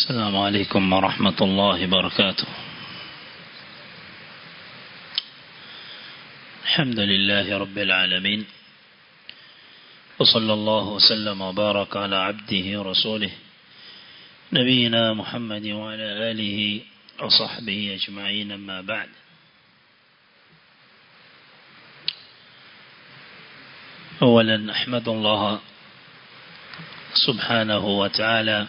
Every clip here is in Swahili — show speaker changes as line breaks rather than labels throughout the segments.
السلام عليكم ورحمة الله وبركاته الحمد لله رب العالمين وصلى الله وسلم وبارك على عبده ورسوله نبينا محمد وعلى آله وصحبه أجمعين أما بعد أولا أحمد الله سبحانه وتعالى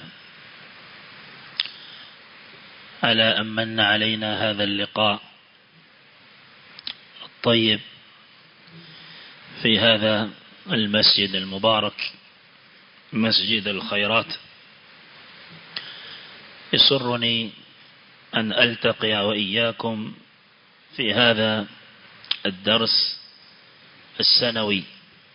على أن من علينا هذا اللقاء الطيب في هذا المسجد المبارك مسجد الخيرات يسرني أن ألتقي وإياكم في هذا الدرس السنوي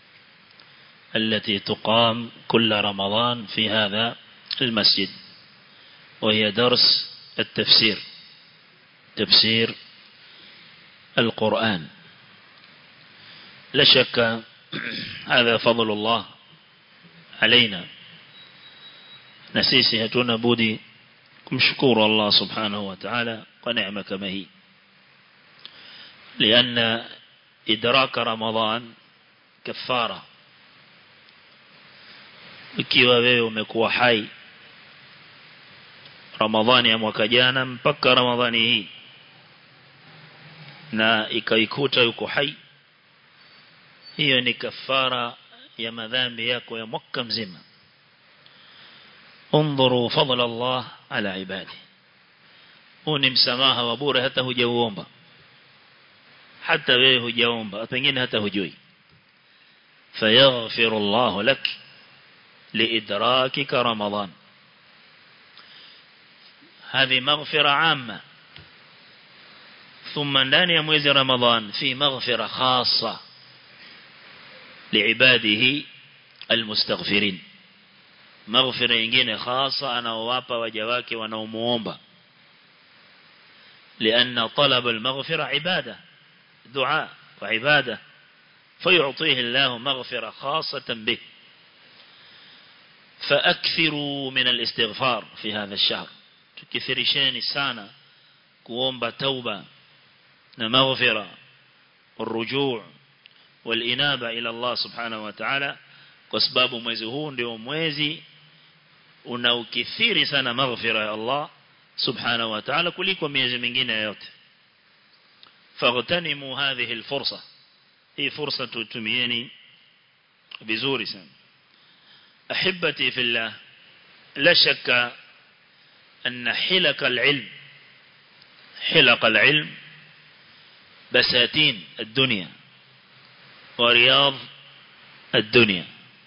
التي تقام كل رمضان في هذا المسجد وهي درس التفسير تفسير القرآن لا شك هذا فضل الله علينا نسيسي هتونا بودي kumshukuru Allah subhanahu wa ta'ala kwa neema kama hii لأن إدراك رمضان كفارة ikiwa wewe umekuwa hai Ramadhani ya mwaka jana mpaka Ramadhani hii na ikaikuta yuko hai hiyo ni kafara ya madhambi yako ya mwaka mzima انظروا فضل الله على عباده uni msamaha wa bure hata hujauomba hata wewe hujaomba pengine hata hujui fayaghfiru Allah lak liidrakika ramadan هذه مغفرة عامة ثم ndani ya mwezi Ramadhan fi maghfira khassa liibadihi almustaghfirin maghfira nyingine khassa anaowapa waja wake wanaomuomba لأن طلب المغفرة عبادة دعاء وعبادة فيعطيه الله مغفرة خاصة به فأكثروا من الاستغفار في هذا الشهر تكثرشان سانا كوomba توبة مغفرة والرجوع والإنابة إلى الله سبحانه وتعالى kwa sababu mwezi huu ndio mwezi unaokithiri sana maghfira ya Allah subhanahu wa ta'ala kuliko miezi mingine yote faghtanimu hadhihi alfursa hii fursa tutumieni vizuri sana ahibati fillah la shakka أن حلق العلم حلق العلم بساتين الدنيا ورياض الدنيا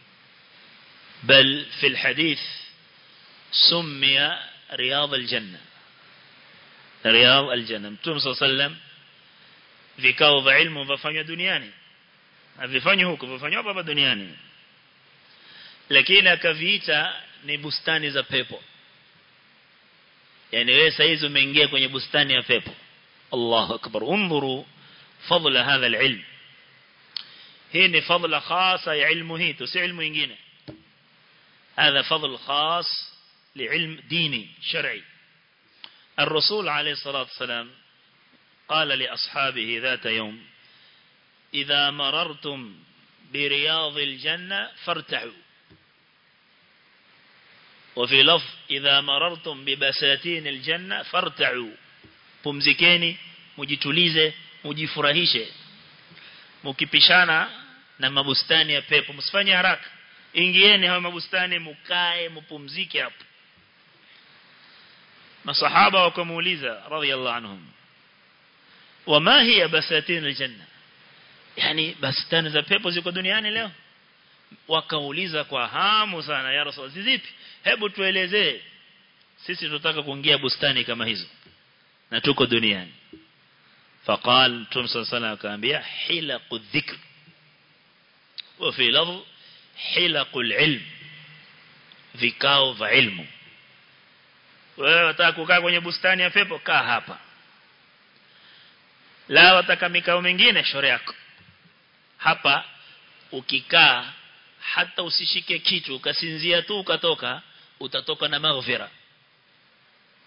بل في الحديث سمي رياض الجنة رياض الجنة متوم صلى الله عليه وسلم vikao vya ilmu vafanywa duniani havifanywi huko vafanywa hapa duniani lakini akaviita ni bustani za pepo yani wewe saizi umeingia kwenye bustani ya pepo Allahu akbar unzuru fadla hadha alilm hii ni fadla khasa ya ilmu hii tu si ilmu nyingine هذا فضل خاص لعلم ديني شرعي الرسول عليه الصلاة والسلام قال لأصحابه ذات يوم إذا مررتم برياض الجنة فارتعوا وفي لفظ إذا مررتم ببساتين الجنة فارتعوا pumzikeni mujitulize mujifurahishe mukipishana na mabustani ya pepo msifanye haraka ingieni hayo mabustani mukae mupumzike hapo masahaba wakamuuliza radhiallahu anhum wama hiya basatin aljanna yani bustani za pepo ziko duniani leo wakauliza kwa hamu sana ya rasul zipi hebu tuelezee sisi tunataka kuingia bustani kama hizo na tuko duniani faqal mtume sallallahu alayhi akaambia hilaqu dhikr wa fi lafz hilaqul ilm vikao vya ilmu wewe unataka kukaa kwenye bustani ya pepo kaa hapa la wataka mikao mingine shore yako hapa ukikaa hata usishike kitu ukasinzia tu ukatoka utatoka na maghfira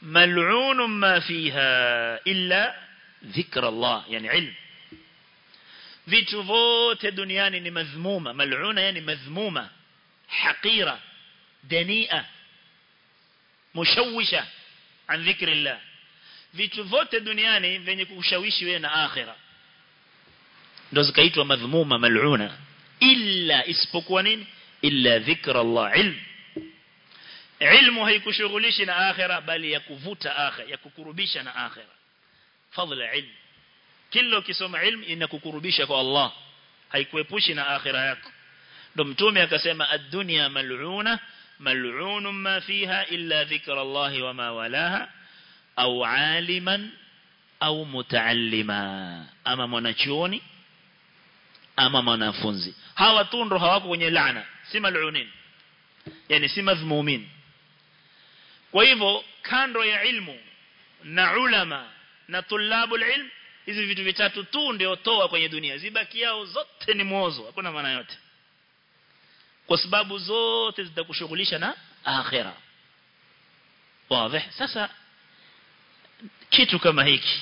mal'un ma fiha illa dhikra Allah yani ilm vitu vote duniani ni madhmuma mal'una yani madhmuma haqira dania mushawisha an dhikri Allah vitu vote duniani venye kukushawishi wewe na akhira ndo zikaitwa madhmuma mal'una illa isipokuwa nini illa dhikra Allah ilm ilmu haikushughulishi na akhira bali ya kuvuta akhira ya kukurubisha na akhira fadla ilm kila ukisoma ilmu inakukurubisha kwa Allah haikuepushi na akhira yako ndo mtume akasema ad-dunya mal'una mal'un ma fiha illa dhikra Allah wa ma walaha au aliman au mutaallima ama mwanachuoni ama mwanafunzi hawa tu ndo hawako kwenye laana si mal'unin yani si madhmumin kwa hivyo kando ya ilmu na ulama na tulabul ilm hizi vitu vitatu tu ndio toa kwenye dunia zibaki yao zote ni mwozo hakuna maana yote kwa sababu zote zitakushughulisha na akhira wazi sasa kitu kama hiki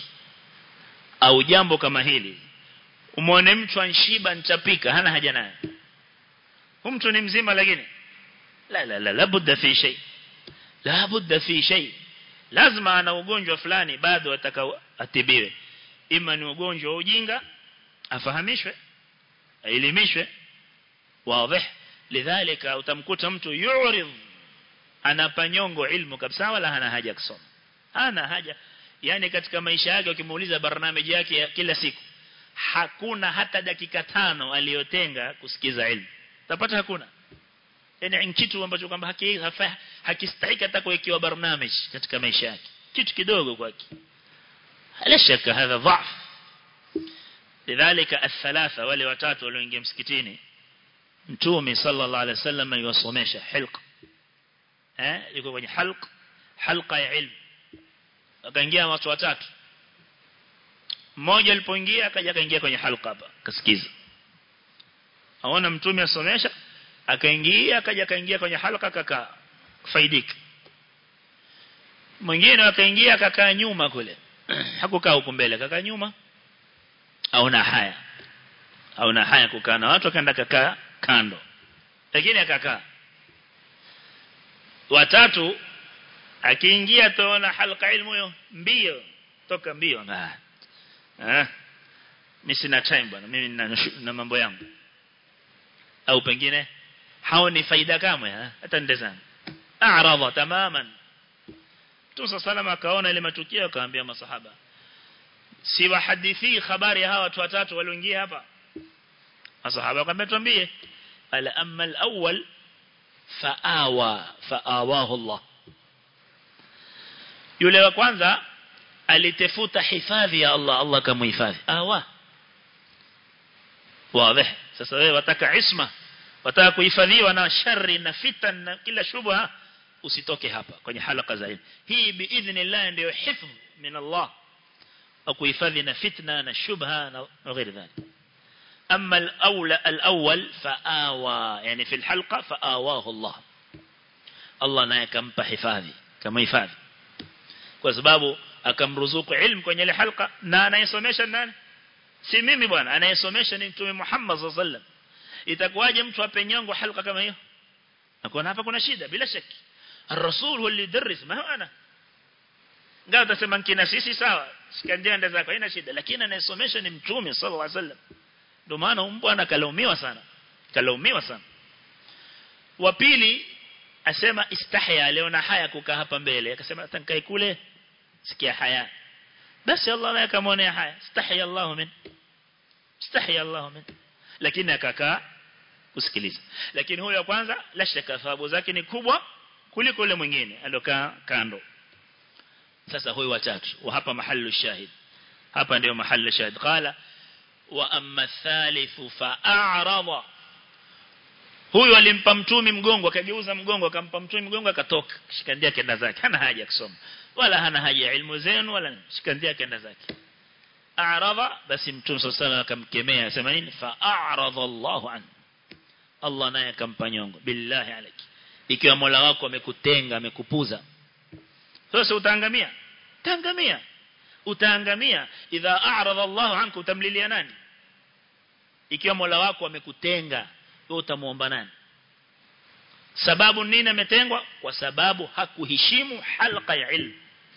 au jambo kama hili umwone mtu anshiba nitapika hana haja naye huyu mtu ni mzima lakini la la la labudda fi shay la budda fi shay lazima ana ugonjwa fulani bado atakao atibiwe ima ni ugonjwa wa ujinga afahamishwe aelimishwe wazi lidhalika utamkuta mtu yurid anapanyongo ilmu kabisa wala hana haja kusoma hana haja yani katika maisha yake ukimuuliza barnamiji yake ya kila siku hakuna hata dakika tano aliyotenga kusikiza ilmu utapata hakuna yani kitu ambacho kwamba hakistahiki hata kuwekewa barnamiji katika maisha yake kitu kidogo kwake لا شك هذا ضعف لذلك الثلاثة wale watatu walioingia msikitini mtume sallallahu alaihi wasallam yuwasomesha hilqa eh yuko kwenye halq halqa ya ilmu akaingia watu watatu mmoja alipoingia akaja akaingia kwenye halqa hapa kasikiza aona mtume asomesha akaingia akaja akaingia kwenye halqa akakaa faidika mwingine akaingia akakaa nyuma kule hakukaa huko mbele akakaa nyuma aona haya aona haya kukaa na watu akaenda kakaa kando lakini akakaa watatu akiingia tuona halqa ilmu hiyo mbio toka mbio ah eh mimi sina time bwana mimi na, na mambo yangu au pengine hao ni faida kamwe hata ndezana a'rada tamaman Mtume salama akaona ile matukio akaambia masahaba si wahadithi habari ya hawa watu watatu walioingia hapa masahaba akamwambia tuambie ala amma al-awwal faawa faawahu Allah yule wa kwanza alitefuta hifadhi ya Allah Allah kamuhifadhi awa wazi sasa wewe wataka isma wataka kuhifadhiwa na shari na fitan na kila shubha usitoke hapa kwenye halaka za ilmu hii biidhnillah ndio hifdh min Allah akuhifadhi na fitna na shubha na ghairi dhalik أما الأولى الأول فآوى يعني في الحلقة فآواه الله الله naye kampa hifadhi kama hifadhi kwa sababu akamruzuku ilmu kwenye ile halqa na anayesomesha nani si mimi bwana anayesomesha ni mtume Muhammad sallallahu alaihi wasallam itakuwaje mtu apenyongo halqa kama hiyo na hapa kuna shida bila shaki الرسول هو اللي يدرس ما هو انا ngao utasema nkina sisi sawa shikandia nda zako haina shida lakini anayesomesha ni mtume sallallahu alaihi wasallam ndio maana mbwana kalaumiwa sana kalaumiwa sana wa pili asema istahya leo na haya kukaa hapa mbele akasema atankai kule sikia haya basi Allah naye akamwonea haya istahya Allah min istahya Allah min lakini akakaa kusikiliza lakini huyo kwanza la shaka thawabu zake ni kubwa kuliko yule mwingine alokaa kando sasa huyu watatu wa hapa mahallu shahid hapa ndio mahallu shahid qala wa amma thalithu fa'arada huyu alimpa mtumi mgongo akageuza mgongo akampa mtumi mgongo akatoka shikandia kenda zake hana haja kusoma wala hana haja ya ilmu zenu wala shikandia kenda zake a'rada basi mtume sallallahu alayhi akamkemea asema nini fa'arada Allahu an Allah naye akampa nyongo billahi alayki ikiwa Mola wako amekutenga amekupuza sasa utaangamia utaangamia utaangamia idha a'rada Allahu anka utamlilia nani ikiwa Mola wako amekutenga wewe utamuomba nani sababu nini ametengwa kwa sababu hakuheshimu halqa ya ilmu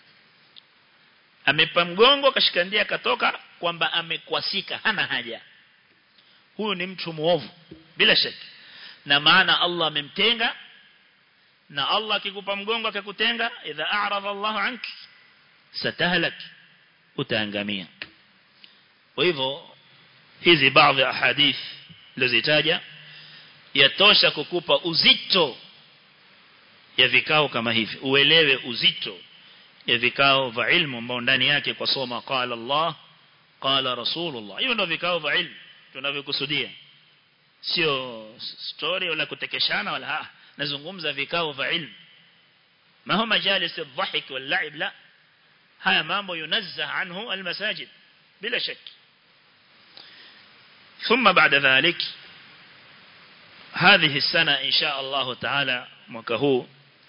amepa mgongo kashikandia akatoka kwamba amekwasika hana haja huyu ni mtu muovu bila shaka na maana Allah amemtenga na Allah akikupa mgongo akakutenga idha a'rada Allahu anki satahlak utaangamia kwa hivyo hizi baadhi ya hadith nilizitaja yatosha kukupa uzito ya vikao kama hivi uelewe uzito ya vikao vya ilmu ambao ndani yake kwa soma qala Allah qala Rasulullah hiyo ndio vikao vya ilmu tunavyokusudia sio story wala kutekeshana wala ha nazungumza vikao vya ilmu ma huwa majalis الضحك واللعب لا haya mambo yunazzah anhu almasajid bila shaki ثم بعد ذلك هذه السنة إن شاء الله تعالى مكهو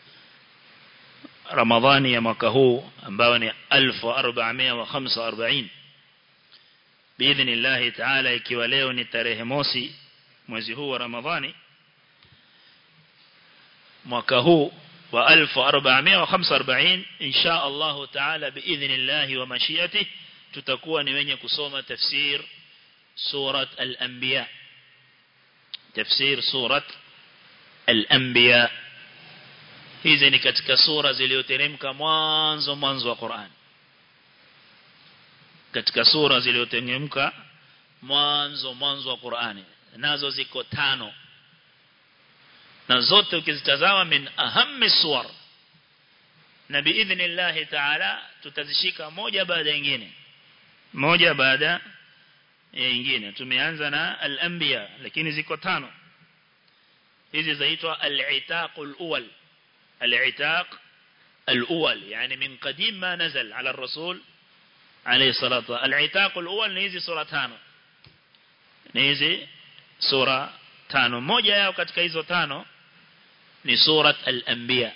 رمضان يا مكهو أنباوني ألف وأربعمائة وخمسة وأربعين بإذن الله تعالى ikiwa نتاره موسي mwezi huu wa Ramadhani mwaka huu wa 1445 insha Allah taala biidhnillah wa mashiatihi tutakuwa ni wenye kusoma tafsir surat al-anbiya tafsir surat al-anbiya hizi ni katika sura zilizoteremka mwanzo mwanzo wa Qur'an katika sura zilizoteremka mwanzo mwanzo wa Qur'ani nazo ziko tano na zote ukizitazama min ahammi suwar na biidhnillah taala tutazishika moja baada ya nyingine moja baada ya nyingine tumeanza na al-anbiya lakini ziko tano hizi zaitwa al-itaq al-awwal al-itaq al-awwal yani min qadim ma nazal ala ar-rasul alayhi salatu al-itaq al-awwal ni hizi sura tano ni hizi sura tano moja yao katika hizo tano ni surat al-anbiya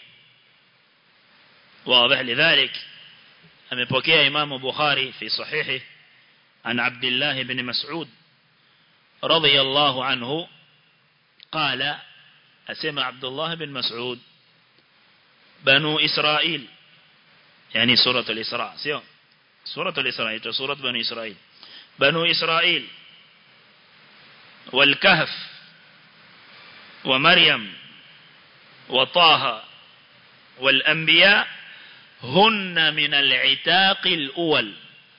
واضح لذلك amepokea Imam Bukhari fi sahihi an Abdullah ibn Mas'ud radiyallahu anhu qala asema Abdullah ibn Mas'ud banu Israil yani surah al-Isra sio surah al-Isra ito surah banu Israil banu Israil والكهف ومريم وطه والأنبياء هن من العتاق الأول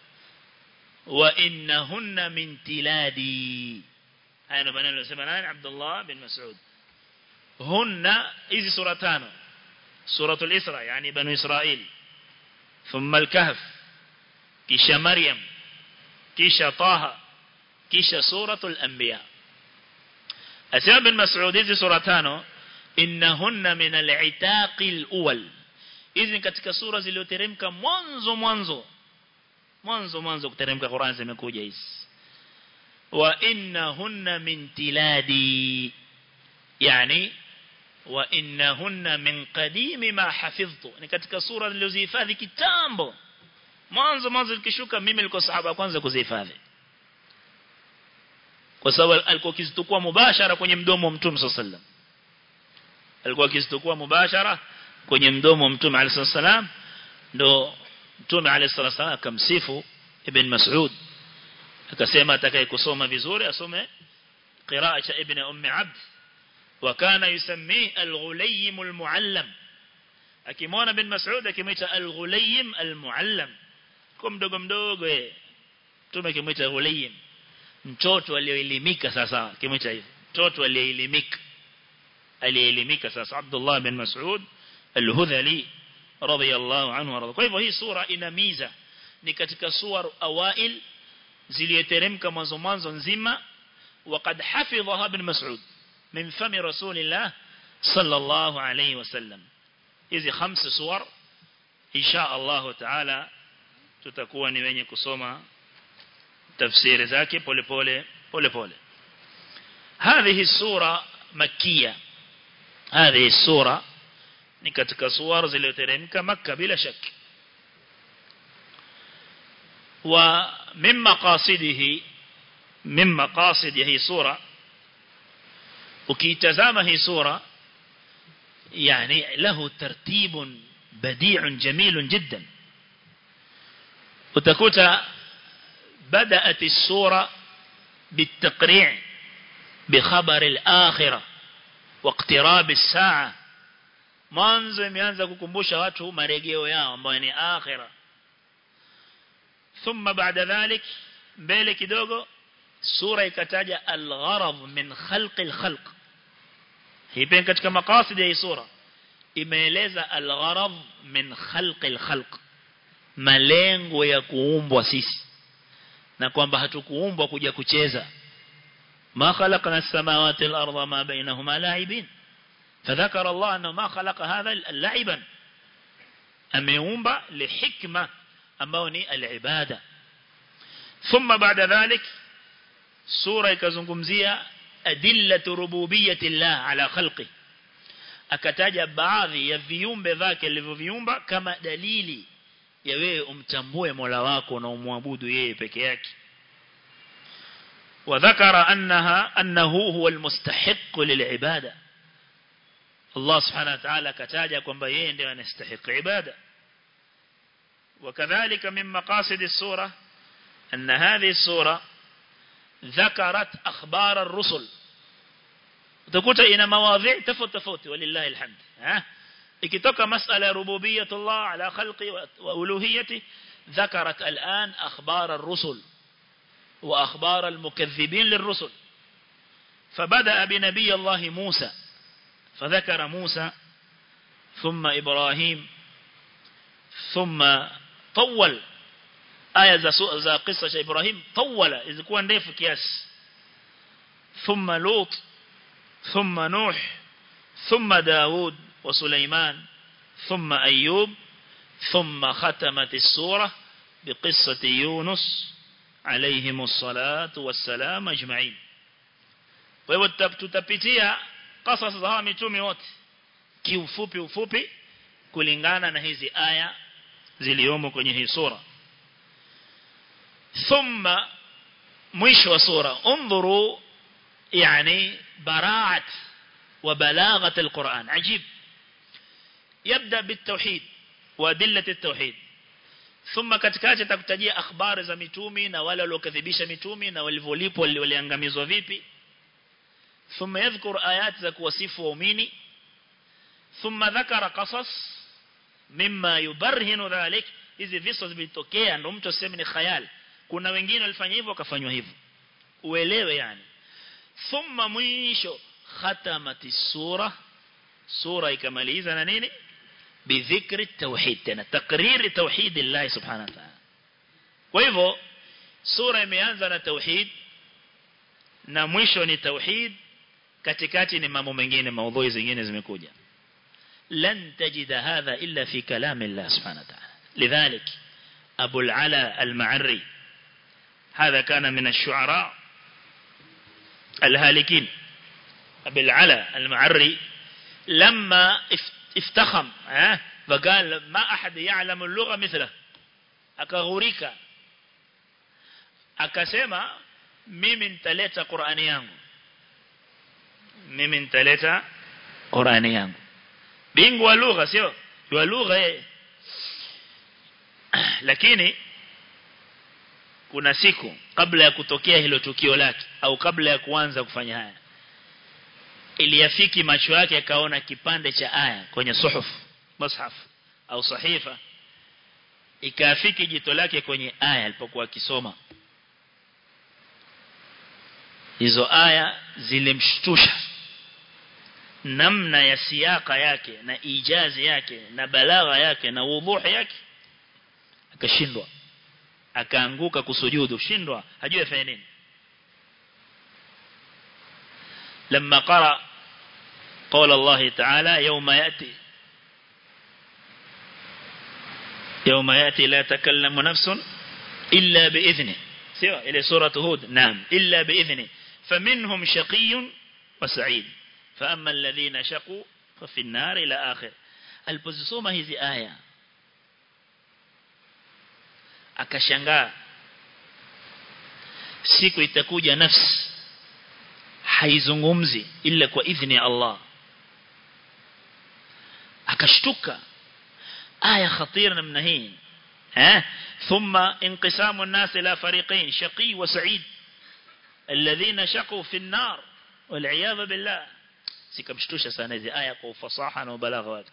وإنهن من تلادي هاي نبنى له سمنان عبد الله بن مسعود هن إذ سورتان سورة الإسراء يعني بنو إسرائيل ثم الكهف كيش مريم كيش طه كيش سورة الأنبياء أسمى بن مسعود إذ سورتان إنهن من العتاق الأول hizi ni katika sura zilizoteremka mwanzo mwanzo mwanzo mwanzo kuteremka Qur'an zimekuja hizi wa innahunna min tiladi yani wa innahunna min qadimi ma hafidhtu ni katika sura zilizozihifadhi kitambo mwanzo mwanzo likishuka mimi nilikuwa sahaba kwanza kuzihifadhi kwa sababu alikuwa kizitukua mubashara kwenye mdomo wa Mtume sallallahu alaihi wasallam alikuwa kizitukua mubashara kwenye mdomo wa Mtume عليه الصلاه ndo Mtume عليه الصلاه akamsifu Ibn Mas'ud akasema atakaye kusoma vizuri asome qiraa cha Ibn Umm Abd wa kana yusammi al-Ghulaym al-Muallam akimwona Ibn Mas'ud akimwita al-Ghulaym al-Muallam kwa mdogo mdogo eh Mtume akimwita Ghulaym mtoto aliyeelimika sasa akimwita hivyo mtoto aliyeelimika aliyeelimika sasa Abdullah bin Mas'ud al-Hudhali radiyallahu anhu warada kwa hivyo hii sura ina miza ni katika suwar awail ziliyoteremka mwanzo mwanzo nzima وقد حفظها ابن مسعود من فم رسول الله صلى الله عليه وسلم hizi خمس suwar insha Allah taala tutakuwa ni wenye kusoma tafsiri zake pole pole pole pole هذه السورة مكية هذه السورة ni katika suwar zilizoteremka Makka bila shaki wa min maqasidihi min maqasid ya hii sura ukitazama hii sura yani lahu tartib بديع جميل جدا وتكوت بدأت السورة بالتقريع بخبر الآخرة واقتراب الساعة mwanzo imeanza kukumbusha watu marejeo yao ambayo ni akhira thumma baada dhalik mbele kidogo sura ikataja al-gharad min khalq al-khalq hii pia katika maqasid ya hii sura imeeleza al-gharad min khalq al-khalq malengo ya kuumbwa sisi na kwamba hatukuumbwa kuja kucheza ما خلقنا السماوات والأرض ما بينهما لاعبين فذكر الله أنه ما خلق هذا لعبا أميومبا لحكمة أموني العبادة ثم بعد ذلك سورة كزنكمزية أدلة ربوبية الله على خلقه akataja baadhi ya viumbe vyake alivyoviumba kama dalili ya wewe umtambue Mola wako na umwabudu yeye peke yake وذكر أنها أنه هو المستحق للعبادة الله سبحانه وتعالى كتاجا كما يندي أن يستحق عبادة وكذلك من مقاصد السورة أن هذه السورة ذكرت أخبار الرسل utakuta ina mawadhi tofauti tofauti walillahi alhamd ha ikitoka masala rububiyat Allah ala khalqi wa uluhiyati ذكرت الآن أخبار الرسل وأخبار المكذبين للرسل فبدأ بنبي الله موسى فذكر موسى ثم إبراهيم ثم طول آية ذا قصة إبراهيم طول إذا كان ديف كياس ثم لوط ثم نوح ثم داود وسليمان ثم أيوب ثم ختمت السورة بقصة يونس عليهم الصلاة والسلام أجمعين tutapitia قصص za mitume wote kiufupi ufupi kulingana na hizi aya ziliomo kwenye hii sura thumma mwisho wa sura انظروا يعني براعة وبلاغة القرآن عجيب يبدأ بالتوحيد وأدلة التوحيد ثم katikati atakutajia akhbari za mitumi na wale waliokadhibisha mitumi na walivyolipwa waliangamizwa vipi ثم يذكر آيات za kuwasifu waumini ثم ذكر قصص مما يبرهن ذلك hizi visa vilitokea ndio mtu aseme ni khayal kuna wengine walifanya hivyo wakafanywa hivyo uelewe yani ثم mwisho khatamati sura sura ikamaliza na nini بذكر التوحيد tena تقرير توحيد الله سبحانه وتعالى kwa hivyo sura imeanza na tauhid na mwisho ni tauhid katikati ni mambo mengine maudhui zingine zimekuja lan tajida hadha illa fi kalam Allah subhanahu wa ta'ala lidhalik Abu al-Ala al-Ma'arri هذا كان من الشعراء الهالكين أبي العلا المعري لما افتخم فقال ما أحد يعلم اللغة مثله akaghurika akasema mimi nitaleta Qur'ani yangu mimi nitaleta Qur'ani yangu bingu wa lugha sio wa lugha yeye lakini kuna siku kabla ya kutokea hilo tukio lake au kabla ya kuanza kufanya haya iliyafiki macho yake akaona kipande cha aya kwenye suhuf mushaf au sahifa ikafiki jito lake kwenye aya alipokuwa akisoma hizo aya zilimshtusha namna ya siaka yake na ijazi yake na balagha yake na wudhuhi yake akashindwa akaanguka kusujudu shindwa hajui afanye nini لما قرأ قول الله تعالى يوم يأتي يوم يأتي لا تكلم نفس إلا بإذنه سوى إلى سورة هود نعم إلا بإذنه فمنهم شقي وسعيد فأما الذين شقوا ففي النار إلى آخر alipozisoma hizi aya akashangaa siku itakuja nafsi haizungumzi ila kwa idhni ya Allah akashtuka aya khatira namna hii eh thumma inqisamu an-nas ila fariqain shaqi wa sa'id alladhina shaqu fi an-nar wal 'iyadha billah sikamshtusha sana hizi aya kwa ufasaha na ubalagha wake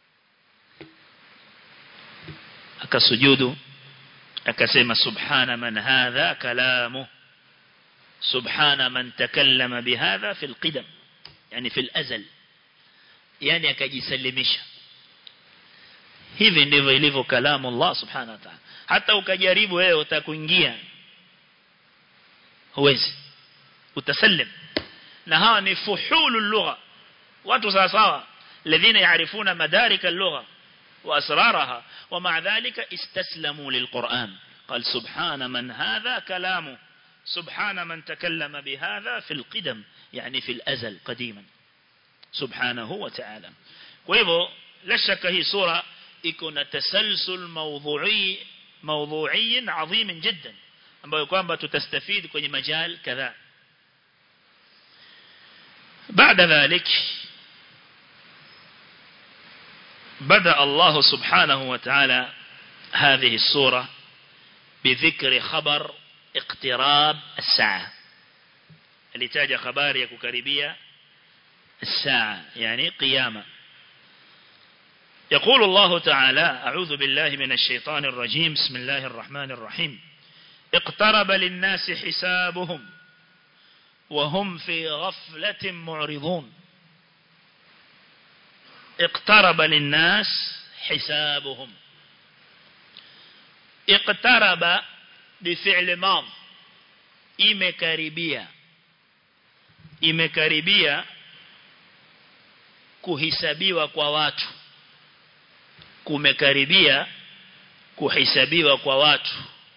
akasujudu akasema subhana man hadha kalamu subhana man takallama bihadha fil qidam yani fil azal yani akajisalimisha hivi ndivyo ilivyo kalamu Allah subhanahu wa ta'ala hata ukajaribu wewe utakuingia huwezi utasallim na hawa ni fuhulul lugha watu sawa sawa الذين يعرفون مدارك اللغة وأسرارها ومع ذلك استسلموا للقرآن قال سبحان من هذا كلامه سبحان من تكلم بهذا في القدم يعني في الأزل قديما سبحانه وتعالى وإذا لا شك هي سورة يكون تسلسل موضوعي موضوعي عظيم جدا ambayo kwamba tutastafidi kwenye majal kadhaa بعد ذلك بدأ الله سبحانه وتعالى هذه السورة بذكر خبر اقتراب الساعة اللي تاج خبار يكوكريبية الساعة يعني قيامة يقول الله تعالى أعوذ بالله من الشيطان الرجيم بسم الله الرحمن الرحيم اقترب للناس حسابهم وهم في غفلة معرضون اقترب للناس حسابهم اقترب بفعل ماض imekaribia imekaribia kuhisabiwa kwa watu kumekaribia kuhisabiwa kwa watu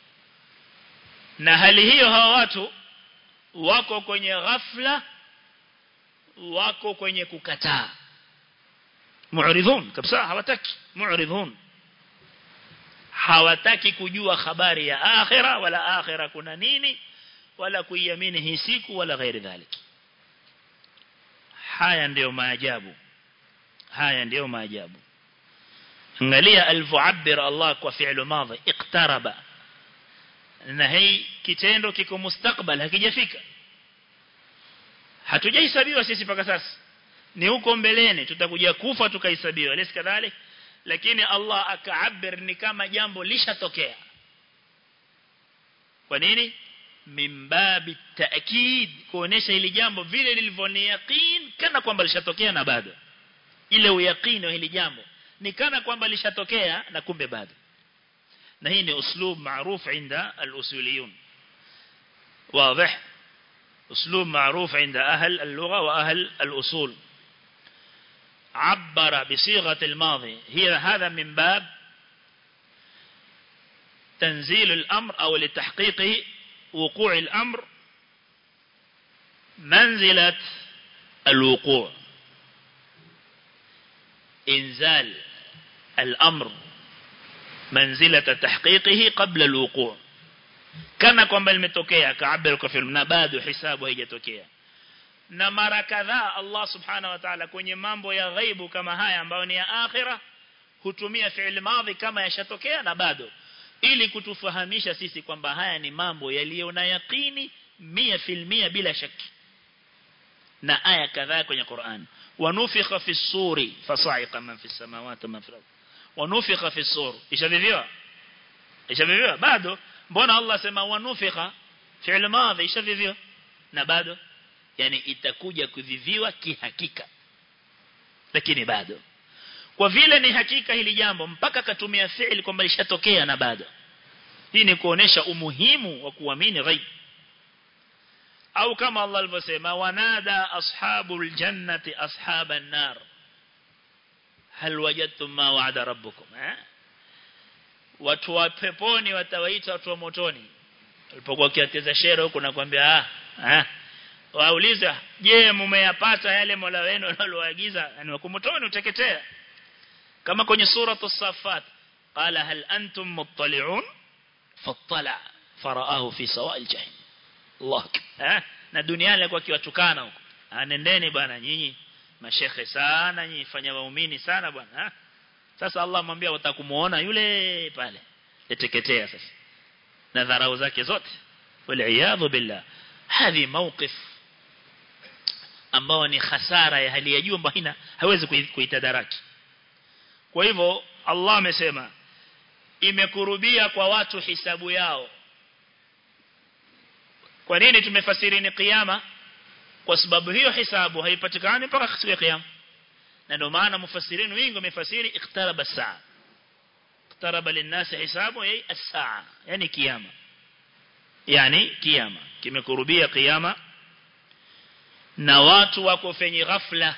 na hali hiyo hawa watu wako kwenye ghafla wako kwenye kukataa mu'ridhun kabisa hawataki mu'ridhun hawataki kujua habari ya akhira wala akhira kuna nini wala kuiamini hii siku wala ghairi dhalik haya ndiyo maajabu haya ndiyo maajabu angalia alivyoabir Allah kwa fi'lu madhi iqtaraba na hii kitendo kiko mustakbal hakijafika hatujahesabiwa sisi mpaka sasa ni huko mbeleni tutakuja kufa tukahesabiwa lesi kadhalik lakini Allah akaabir ni kama jambo lishatokea kwa nini mimbabi taakid kuonesha hili jambo vile lilivyoni yaqeen kana kwamba lishatokea na bado ile uyaqini wa hili jambo ni kana kwamba lishatokea na kumbe bado na hii ni uslub maarufu inda al-usuliyun واضح اسلوب معروف عند اهل اللغه واهل الاصول عبر بصيغه الماضي هي هذا من باب تنزيل الامر او لتحقيق وقوع الامر منزله الوقوع انزال الامر منزلة تحقيقه قبل الوقوع كما kwamba limetokea kaabir kwa film na bado hisabu haijatokea na mara kadhaa Allah subhanahu wa ta'ala kwenye mambo ya ghaibu kama haya ambayo ni ya akhira hutumia fi'il madhi kama yashatokea na bado ili kutufahamisha sisi kwamba haya ni mambo yaliyo na yaqini 100% bila shaki na aya kadhaa kwenye Qur'an wanufikha fi suri fasa'iqa man fi samawati man fi al wanufikha fi sur ishaviviwa ishaviviwa bado mbona Allah sema wanufikha fi'l madhi ishaviviwa na bado yani itakuja kuviviwa kihakika lakini bado kwa vile ni hakika hili jambo mpaka katumia fi'l kwamba lishatokea na bado hii ni kuonesha umuhimu wa kuamini ghaib au kama Allah alivyosema wanada ashabul jannati ashaban nar hal wajadtum ma wa'ada rabbukum eh watu wa peponi watawaita watu wa motoni walipokuwa kiateza shere huko nakwambia ah ah wauliza je mmeyapata yale Mola wenu aliyoagiza yani wako motoni uteketea kama kwenye sura as-safat qala hal antum muttali'un fattala faraahu fi sawa'il jahim Allah eh na duniani alikuwa akiwatukana huko anendeni bwana nyinyi mashekhe sana nyinyi fanya waumini sana bwana sasa Allah amwambia watakumuona yule pale yateketea sasa na dharau zake zote wal billah hadi mawqif ambao ni hasara ya hali ya juu ambayo ina hawezi kuitadaraki kwa hivyo Allah amesema imekurubia kwa watu hisabu yao kwa nini tumefasiri ni kiyama kwa sababu hiyo hisabu haipatikani mpaka siku ya kiyama na ndio maana mufassirin wengi wamefasiri iqtaraba saa iqtaraba linnasi hisabu yai as-saa yani kiyama yani kiyama kimekurubia kiyama na watu wako kwenye ghafla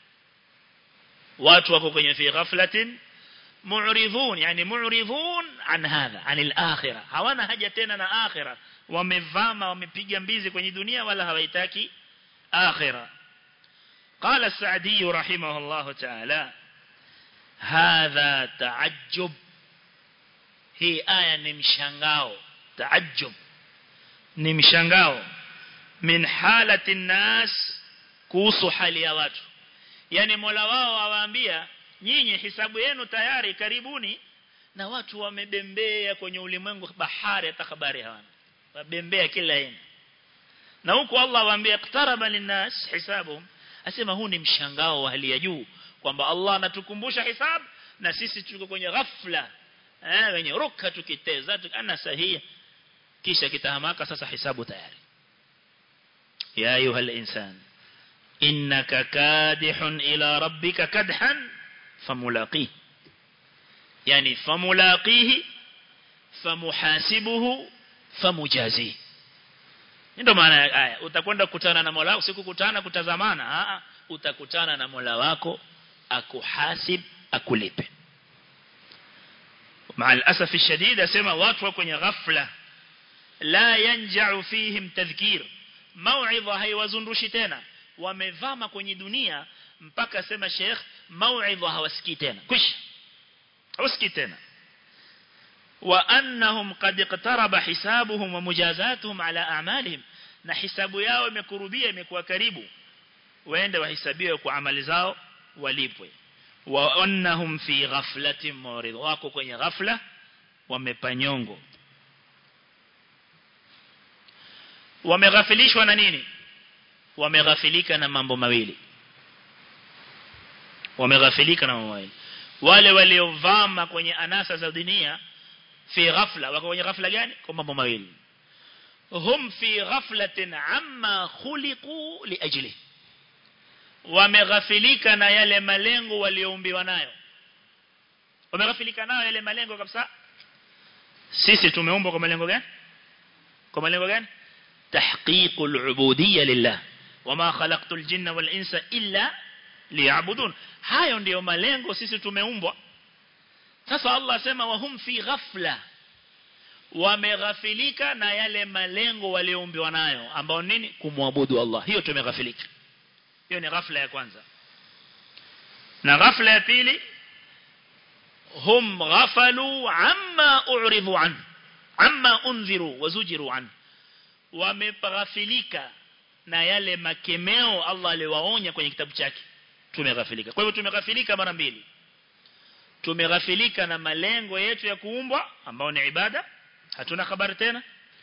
watu wako kwenye fi ghaflatin mu'ridhun yani mu'ridhun an hadha anil akhirah hawana haja tena na akhirah wamevama wamepiga mbizi kwenye dunia wala hawaitaki akhirah قال السعدي رحمه الله تعالى هذا تعجب هي آية نمشنغاو تعجب نمشنغاو من حالة الناس kuhusu hali ya watu yani Mola wao awaambia nyinyi hisabu yenu tayari karibuni na watu wamebembea kwenye ulimwengu bahari hata habari hawana wabembea kila aina na huko Allah awaambia iqtaraba linnas hisabuhum asema huu ni mshangao wa hali ya juu kwamba Allah anatukumbusha hisab na sisi tuko kwenye ghafla eh wenye ruka tukiteza ana sahihi kisha kitahamaka sasa hisabu tayari ya ayuha insan innaka kadihun ila rabbika kadhan famulaqih yani famulaqihi famuhasibuhu famujazihi ndio maana haya utakwenda kukutana na Mola wako sikukutana kutazamana a utakutana na Mola wako akuhasib akulipe مع الاسف الشديد اسمع watu kwenye ghafla la yanja'u fihim tadhkir mau'idha haiwazundushi tena wamevama kwenye dunia mpaka sema sheikh mau'idha hawasikii tena kwisha hawasikii tena وأنهم قد اقترب حسابهم ومجازاتهم على أعمالهم na hisabu yao imekurubia imekuwa karibu waende wahesabiwe kwa amali zao walipwe wa annahum fi ghaflatin murid wako kwenye ghafla wamepanyongo wameghafilishwa na nini wameghafilika na mambo mawili wameghafilika na mambo mawili wale waliovama kwenye anasa za dunia fi ghafla wako kwenye ghafla gani kwa mambo mawili hum fi ghaflatin amma khuliqu liajli wameghafilika na yale malengo walioumbiwa nayo wameghafilika nayo yale malengo kabisa sisi tumeumbwa kwa malengo gani kwa malengo gani tahqiqul ubudiyya lillah wama khalaqtul jinna wal insa illa liya'budun hayo ndiyo malengo sisi tumeumbwa sasa Allah asema wahum fi ghafla wameghafilika na yale malengo walioumbiwa nayo ambao nini kumwabudu Allah hiyo tumeghafilika hiyo ni ghafla ya kwanza na ghafla ya pili hum ghafalu amma u'ridu an amma unziru wazujiru an wameghafilika na yale makemeo Allah aliwaonya kwenye kitabu chake tumeghafilika kwa hivyo tumeghafilika mara mbili tumeghafilika na malengo yetu ya kuumbwa ambao ni ibada hatuna habari tena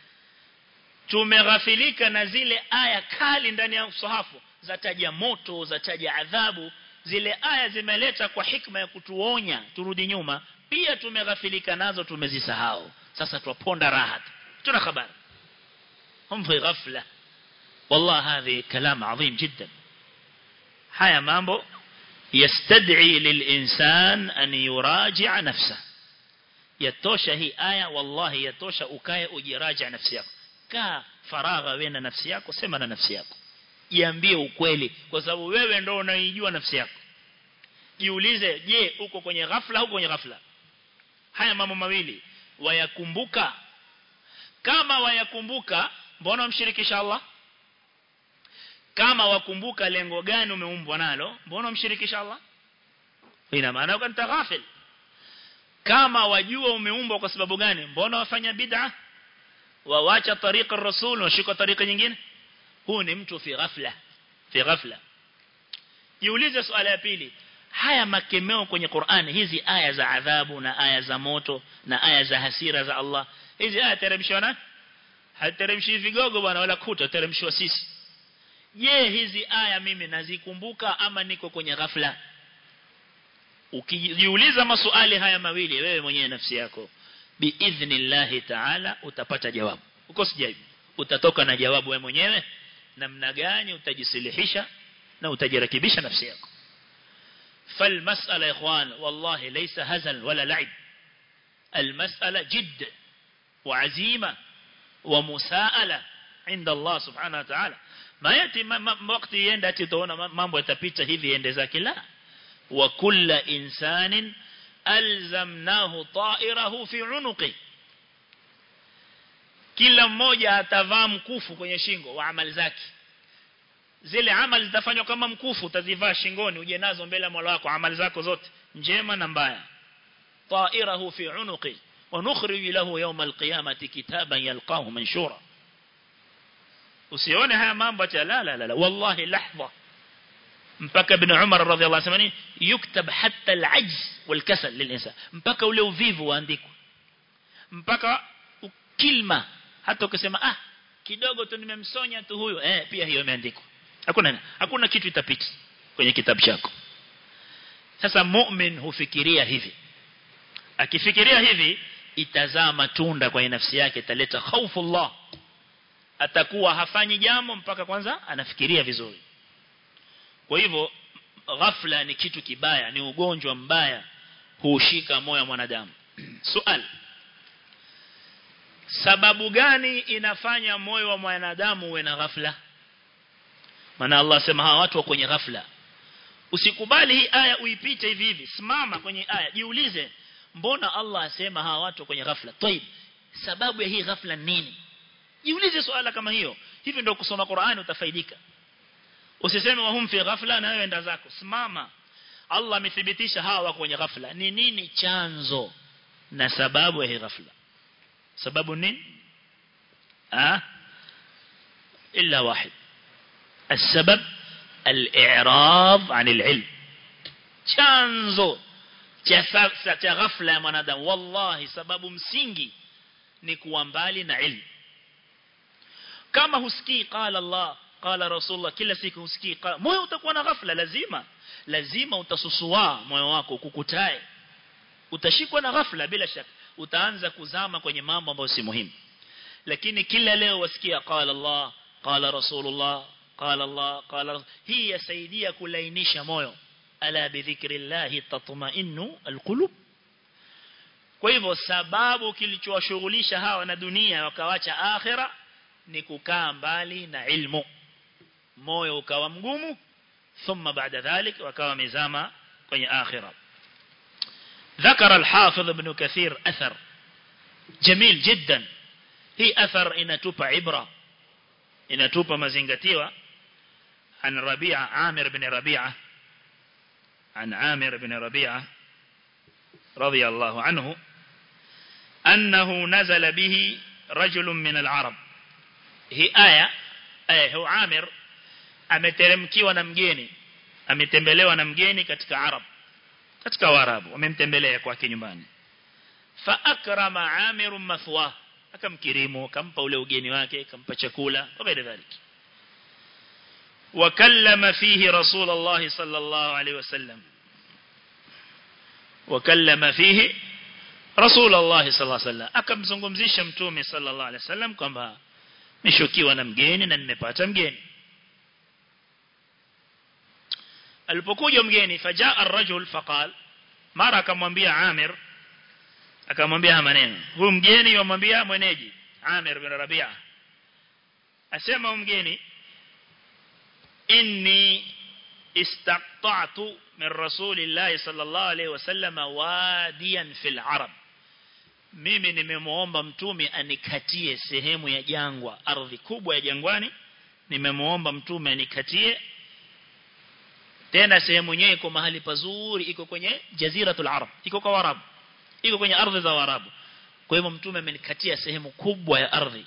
tumeghafilika na zile aya kali ndani ya usahafu za taja moto za taja adhabu zile aya zimeleta kwa hikma ya kutuonya turudi nyuma pia tumeghafilika nazo tumezisahau sasa tuwaponda rahat tuna habari hum fi ghafla والله هذه كلام عظيم جدا haya mambo يستدعي للإنسان أن يراجع نفسه يتوشى هي آية والله يتوشى أكاية ujiraja nafsi yako kaa faragha wewe na nafsi yako sema na nafsi yako jiambie ukweli kwa sababu wewe ndio unaijua nafsi yako jiulize je uko kwenye ghafla au kwenye ghafla haya mambo mawili wayakumbuka kama wayakumbuka mbona umshirikisha Allah kama wakumbuka lengo gani umeumbwa nalo mbona umshirikisha Allah ina maana ukanta ghafil kama wajua umeumbwa kwa sababu gani mbona wafanya bid'a wawacha tariqa rasul washika tariqa nyingine huu ni mtu fi ghafla fi ghafla jiulize swala ya pili haya makemeo kwenye Qur'an hizi aya za adhabu na aya za moto na aya za hasira za Allah hizi aya teremshwa na hateremshi vigogo bwana wala kuta teremshwa sisi je hizi aya mimi nazikumbuka ama niko kwenye ghafla ukijiuliza maswali haya mawili wewe mwenyewe nafsi yako biidhnillahi ta'ala utapata jawabu uko sijabu utatoka na jawabu wewe mwenyewe namna gani utajisilihisha na utajirekebisha nafsi yako فالمسألة يا إخوان والله ليس هزل ولا لعب المسألة جد وعزيمة ومساءلة عند الله سبحانه وتعالى ما يأتي وقت يندى تتونا mambo yatapita hivi ende zake la وكل إنسان ألزمناه طائره في عنقه kila mmoja atavaa mkufu kwenye shingo wa amali zake zile amali zitafanywa kama mkufu utazivaa shingoni uje nazo mbele ya Mola wako amali zako zote njema na mbaya ta'irahu fi unuqi wa nukhrij lahu yawm alqiyamati kitaban yalqahu manshura usione haya mambo acha la la la wallahi lahdha mpaka ibn Umar radhiallahu anhu yuktab hatta al-ajz wal-kasal lil-insan mpaka ule uvivu waandikwa mpaka kilma hata ukisema ah kidogo tu nimemsonya tu huyo eh pia hiyo imeandikwa hakuna hakuna kitu itapita kwenye kitabu chako sasa mu'min hufikiria hivi akifikiria hivi itazaa matunda kwa nafsi yake italeta hofu atakuwa hafanyi jambo mpaka kwanza anafikiria vizuri kwa hivyo ghafla ni kitu kibaya ni ugonjwa mbaya huushika moyo wa mwanadamu swali sababu gani inafanya moyo wa mwanadamu uwe na ghafla maana Allah sema hawa watu wa kwenye ghafla usikubali hii aya uipite hivi hivi simama kwenye aya jiulize mbona Allah asema hawa watu kwenye ghafla طيب sababu ya hii ghafla nini jiulize swala kama hiyo hivi ndio kusoma Qur'ani utafaidika usiseme wahum fi ghafla na wewe enda zako simama Allah amethibitisha hawa wako kwenye ghafla ni nini chanzo na sababu ya hii ghafla sababu nini ah illa wahid السبب الإعراض عن العلم chanzo cha ghafla ya mwanadamu wallahi sababu msingi ni kuwa mbali na ilmu kama husikii qala Allah qala rasulullah kila siku husikii moyo utakuwa na ghafla lazima lazima utasusua moyo wako kukutae utashikwa na ghafla bila shaka utaanza kuzama kwenye mambo ambayo si muhimu lakini kila leo wasikia qala Allah qala rasulullah qala Allah qala hii yasaidia kulainisha moyo ala bidhikrillah tatma'innu alqulub kwa hivyo sababu kilichowashughulisha hawa na dunia wakawacha akhira ni kukaa mbali na ilmu moyo ukawa mgumu thumma baada dhalik wakawa mezama kwenye akhira ذكر الحافظ ابن كثير أثر جميل جدا هي أثر إنتوب عبرة إنتوب مزنغتيوة عن ربيعة عامر بن ربيعة عن عامر بن ربيعة رضي الله عنه أنه نزل به رجل من العرب هي آية آية هو عامر ameteremkiwa na mgeni ametembelewa na mgeni katika arab katika warabu wamemtembelea kwake nyumbani fa akrama amir mathwa akamkirimu akampa ule ugeni wake akampa chakula وغير ذلك وكلم فيه رسول الله صلى الله عليه وسلم وكلم فيه رسول الله صلى الله عليه وسلم akamzungumzisha mtume sallallahu alaihi wasallam kwamba nishukiwa na mgeni na nimepata mgeni alipokuja mgeni fajaa ar-rajul faqal mara akamwambia Amir akamwambia maneno huyu mgeni yomwambia mwenyeji Amir bin Rabi'a asema mgeni inni istaqta'tu min rasulillahi sallallahu alayhi wasallam wadiyan fil arab mimi nimemuomba mtume anikatie sehemu ya jangwa ardhi kubwa ya jangwani nimemuomba mtume anikatie tena sehemu yenyewe iko mahali pazuri iko kwenye jaziratul arab iko kwa warabu iko kwenye ardhi za warabu kwa hivyo mtume amenikatia sehemu kubwa ya ardhi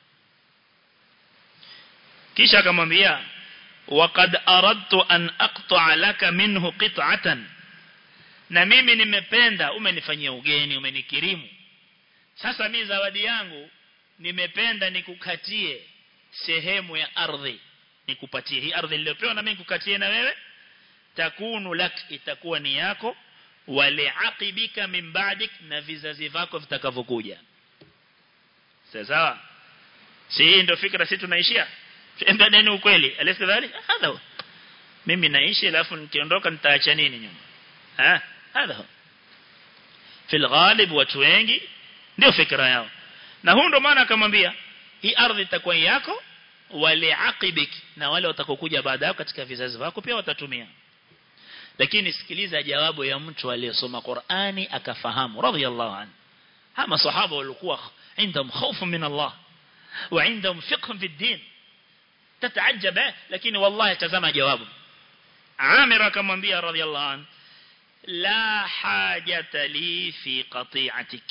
kisha akamwambia waqad aradtu an aqta'a laka minhu qit'atan na mimi nimependa umenifanyia ugeni umenikirimu sasa mimi zawadi yangu nimependa nikukatie sehemu ya ardhi nikupatie hii ardhi niliyopewa na mimi nikukatie na wewe takunu lak itakuwa ni yako wale aqibika min ba'dik na vizazi vako vitakavyokuja sawa si hii ndio fikra sisi tunaishia tuendane ukweli alisa dhali hadha mimi naishi alafu nikiondoka nitaacha nini nyuma ha hadha fil ghalib watu wengi ndio fikra yao na huo ndo maana akamwambia hii ardhi itakuwa yako wale aqibik na wale watakokuja baada yako katika vizazi vako pia watatumia lakini sikiliza jawabu ya mtu aliyesoma Qur'ani akafahamu radhiyallahu anhu hama sahaba walikuwa عندهم خوف من الله وعندهم فقه في الدين تتعجب لكن والله تزama jawabu Amir akamwambia radhiyallahu anhu la hajata li fi qati'atik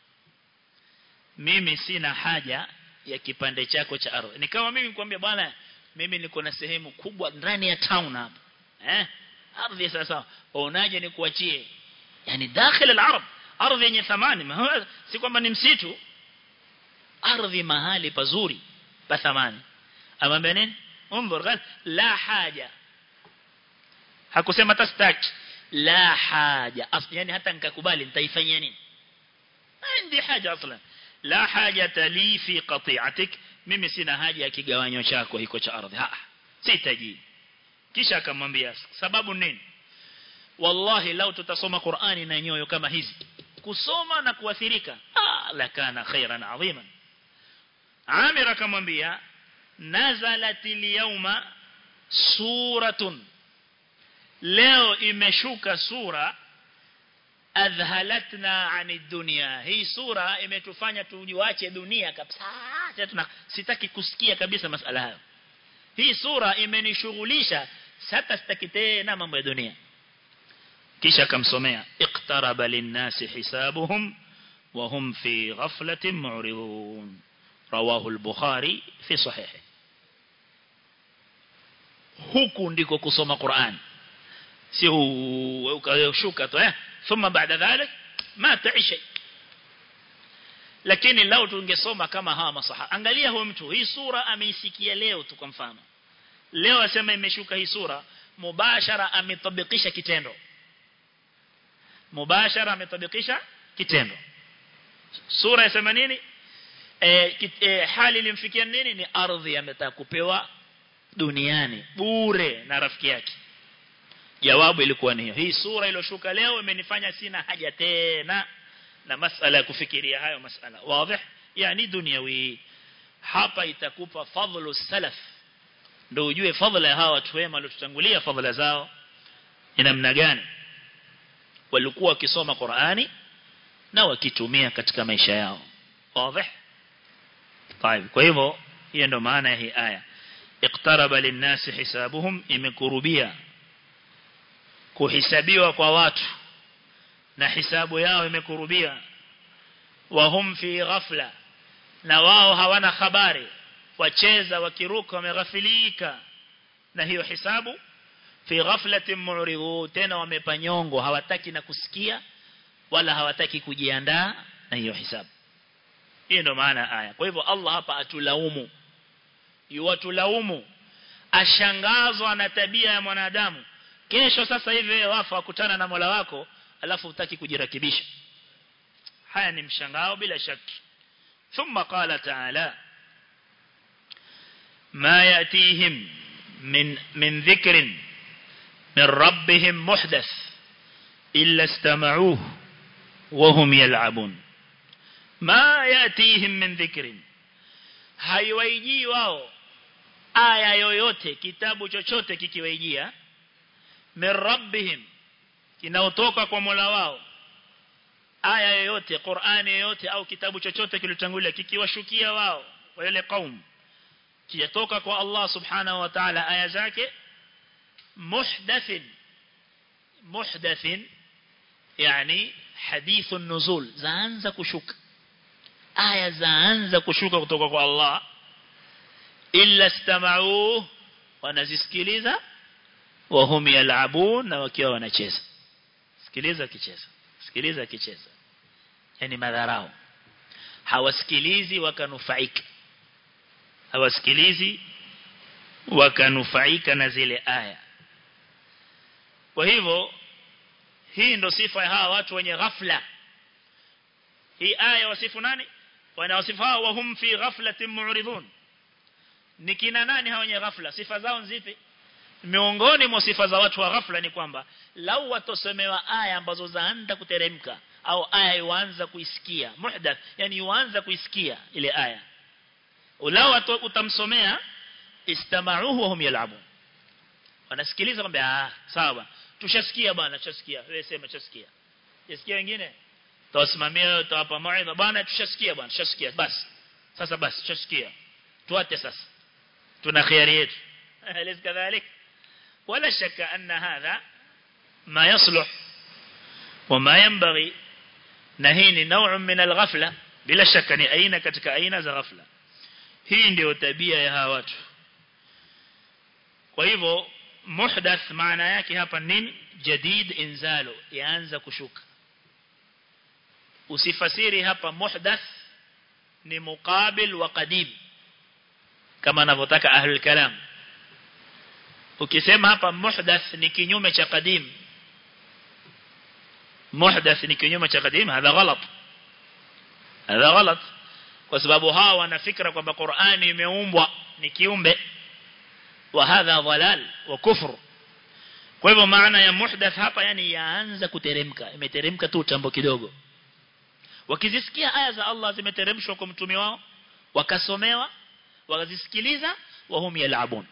mimi sina haja ya kipande chako cha ardhi ni kama mimi nikwambia bwana mimi niko na sehemu kubwa ndani ya town hapa eh ardhi sasa unaje nikuachie yani dakhil al-arab ardhi yenye thamani si kwamba ni msitu ardhi mahali pazuri pa thamani amwambia nini unzur qal la haja hakusema tastaki la haja yani hata nikakubali nitaifanyia nini عندي haja aslan la haja li fi qati'atik mimi sina haja ya kigawanyo chako hiko cha ardhi ha sitaji kisha akamwambia sababu nini wallahi lau tutasoma Qur'ani na nyoyo kama hizi kusoma na kuathirika ah lakana khairan adhiman Amir akamwambia nazalatil yawma suratun leo imeshuka sura adhalatna ani dunia hii sura imetufanya tujiwache dunia kabisa tuna sitaki kusikia kabisa masala hayo hii sura imenishughulisha sasa sitaki tena mambo ya dunia kisha akamsomea iqtaraba linnasi hisabuhum wa hum fi ghaflatin mu'ridun rawahu al-bukhari fi sahih huku ndiko kusoma Qur'an sio ukashuka tu eh thumma baada dhalik ma taishi lakini lao tungesoma kama hawa masahaba angalia huyo mtu hii sura ameisikia leo tu kwa mfano leo asema imeshuka hii sura mubashara ametabikisha kitendo mubashara ametabikisha kitendo sura yasema nini e, e, hali ilimfikia nini ni ardhi ametaka kupewa duniani bure na rafiki yake jawabu ilikuwa ni hiyo hii sura iliyoshuka leo imenifanya sina haja tena na masala ya kufikiria hayo masala wazi yani duniawi hapa itakupa fadhlu salaf ndio ujue fadhila ya hawa watu wema waliotutangulia fadhila zao ni namna gani walikuwa wakisoma Qur'ani na wakitumia katika maisha yao wazi طيب kwa hivyo hiyo ndio maana ya hii aya iqtaraba linnasi hisabuhum imekurubia kuhisabiwa kwa watu na hisabu yao imekurubia wahum fi ghafla na wao hawana habari wacheza wakiruka wameghafilika na hiyo hisabu fi ghaflatin mu'ridu tena wamepanyongo hawataki na kusikia wala hawataki kujiandaa na hiyo hisabu hiyo ndio maana aya kwa hivyo Allah hapa atulaumu yuwatulaumu ashangazwa na tabia ya mwanadamu kesho sasa hivi wewe wafa wakutana na Mola wako alafu utaki kujirakibisha haya ni mshangao bila shaki thumma qala ta'ala ma yatihim min min dhikrin min rabbihim muhdath illa istama'uhu wa hum yal'abun ma yatihim min dhikrin haiwaijii wao aya yoyote kitabu chochote kikiwaijia min rabbihim kinaotoka kwa Mola wao aya yoyote Qur'ani yoyote au kitabu chochote kilichotangulia kikiwashukia wao wale kaum kijatoka kwa Allah subhanahu wa ta'ala aya zake محدث محدث يعني حديث النزول zaanza kushuka aya zaanza kushuka kutoka kwa Allah illa istama'u wanazisikiliza wa hum yal'abun na wakiwa wanacheza sikiliza kicheza sikiliza kicheza yani madharau hawasikilizi wakanufaika hawasikilizi wakanufaika na zile aya kwa hivyo hii ndo sifa ya hawa watu wenye ghafla hii aya wasifu nani wanawasifu hawa wahum fi ghaflatin mu'ridun ni kina nani hawa wenye ghafla sifa zao nzipi miongoni mwa sifa za watu wa ghafla ni kwamba lau watosemewa aya ambazo zaanza kuteremka au aya yuanza kuisikia muhdath yani yuanza kuisikia ile aya ulao utamsomea istama'uhu wa hum yal'abun wanasikiliza kwamba ah sawa tushasikia bwana tushasikia wewe sema tushasikia yasikia wengine tawasimamia utawapa mawaidha bwana tushasikia bwana tushasikia basi sasa basi tushasikia tuate sasa tuna khiari yetu أليس كذلك ولا شك أن هذا ما يصلح وما ينبغي نهين نوع من الغفلة بلا شك ni aina katika aina za ghafla hii ndio tabia ya hawa watu kwa hivyo muhdath maana yake hapa nini jadid inzalo yaanza kushuka usifasiri hapa muhdath ni muqabil wa qadim kama anavyotaka ahlul kalam ukisema hapa muhdath ni kinyume cha qadim muhdath ni kinyume cha qadim hadha ghalat hadha ghalat kwa sababu hawa wana fikra kwamba Qur'ani imeumbwa ni kiumbe wa hadha dhalal wa kufr kwa hivyo maana ya muhdath hapa yani yaanza kuteremka imeteremka tu tambo kidogo wakizisikia aya za Allah zimeteremshwa kwa mtume wao wakasomewa wakazisikiliza wa hum yalabun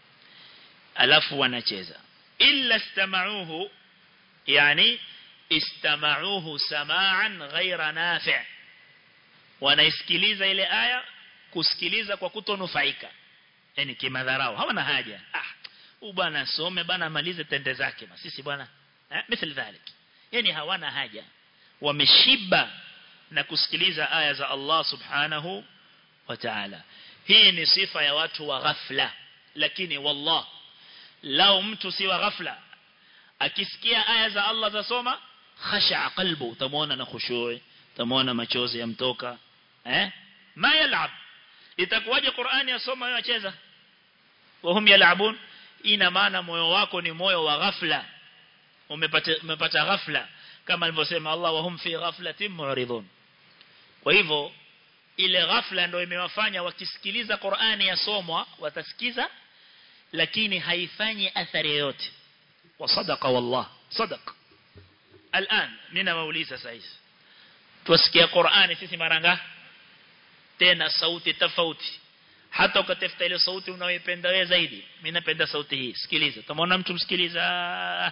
alafu wanacheza illa istama'uhu yani istama'uhu sama'an ghaira nafi' wanaisikiliza ile aya kusikiliza kwa kutonufaika yani kimadharau hawana haja ah huyu bwana asome bwana amalize tende zake na sisi bwana eh mithili dhalik yani hawana haja wameshiba na kusikiliza aya za Allah subhanahu wa ta'ala hii ni sifa ya watu wa ghafla lakini wallah lao mtu si wa ghafla akisikia aya za Allah za soma khasha qalbu utamuona na khushui utamuona machozi yamtoka eh ma yalab itakuwaje Qur'ani yasoma wewe acheza wahum yalabun ina maana moyo wako ni moyo wa ghafla umepata umepata ghafla kama alivyosema Allah wahum fi ghaflatin mu'ridun kwa hivyo ile ghafla ndio imewafanya wakisikiliza Qur'ani yasomwa watasikiza lakini haifanyi athari yoyote wasadaqa wallah sadaq الان nina wauliza sasa hivi tusikia Qur'ani sisi maranga tena sauti tofauti hata ukatafuta ile sauti unayoipenda wewe zaidi mimi napenda sauti hii sikiliza tumeona mtu msikiliza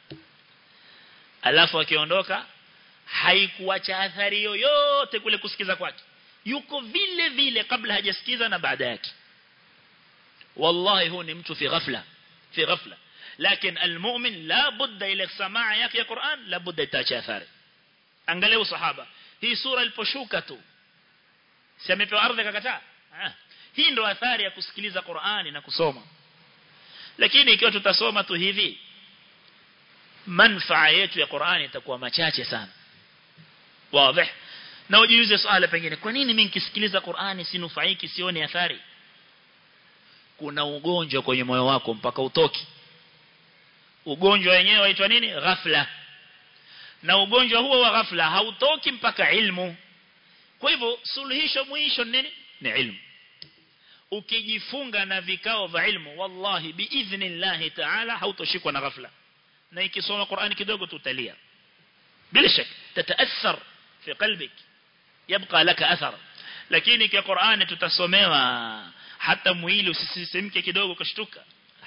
alafu akiondoka haikuacha athari yoyote kule kusikiza kwake yuko vile vile kabla hajasikiza na baada yake wallahi huu ni mtu fi ghafla fi ghafla lakini almu'min la budda ila samaa yake ya Qur'an la budda itaacha athari angalia sahaba hii sura iliposhuka tu si amepewa ardhi akakataa hii ndo athari ya kusikiliza Qur'ani na kusoma lakini ikiwa tutasoma tu hivi manfaa yetu ya Qur'ani itakuwa machache sana wazi na ujiulize swala pengine kwa nini mimi nikisikiliza Qur'ani sinufaiki sione athari kuna ugonjwa kwenye moyo wako mpaka utoki ugonjwa wenyewe waitwa nini ghafla na ugonjwa huo wa ghafla hautoki mpaka ilmu kwa hivyo suluhisho mwisho nini ni ilmu ukijifunga na vikao vya ilmu wallahi biidhnillah ta'ala hautoshikwa na ghafla na ikisoma Qur'ani kidogo tutalia bila shaka tataathar fi qalbik yabqa laka athar lakini kwa Qur'ani tutasomewa hata mwili usisisimke kidogo kashtuka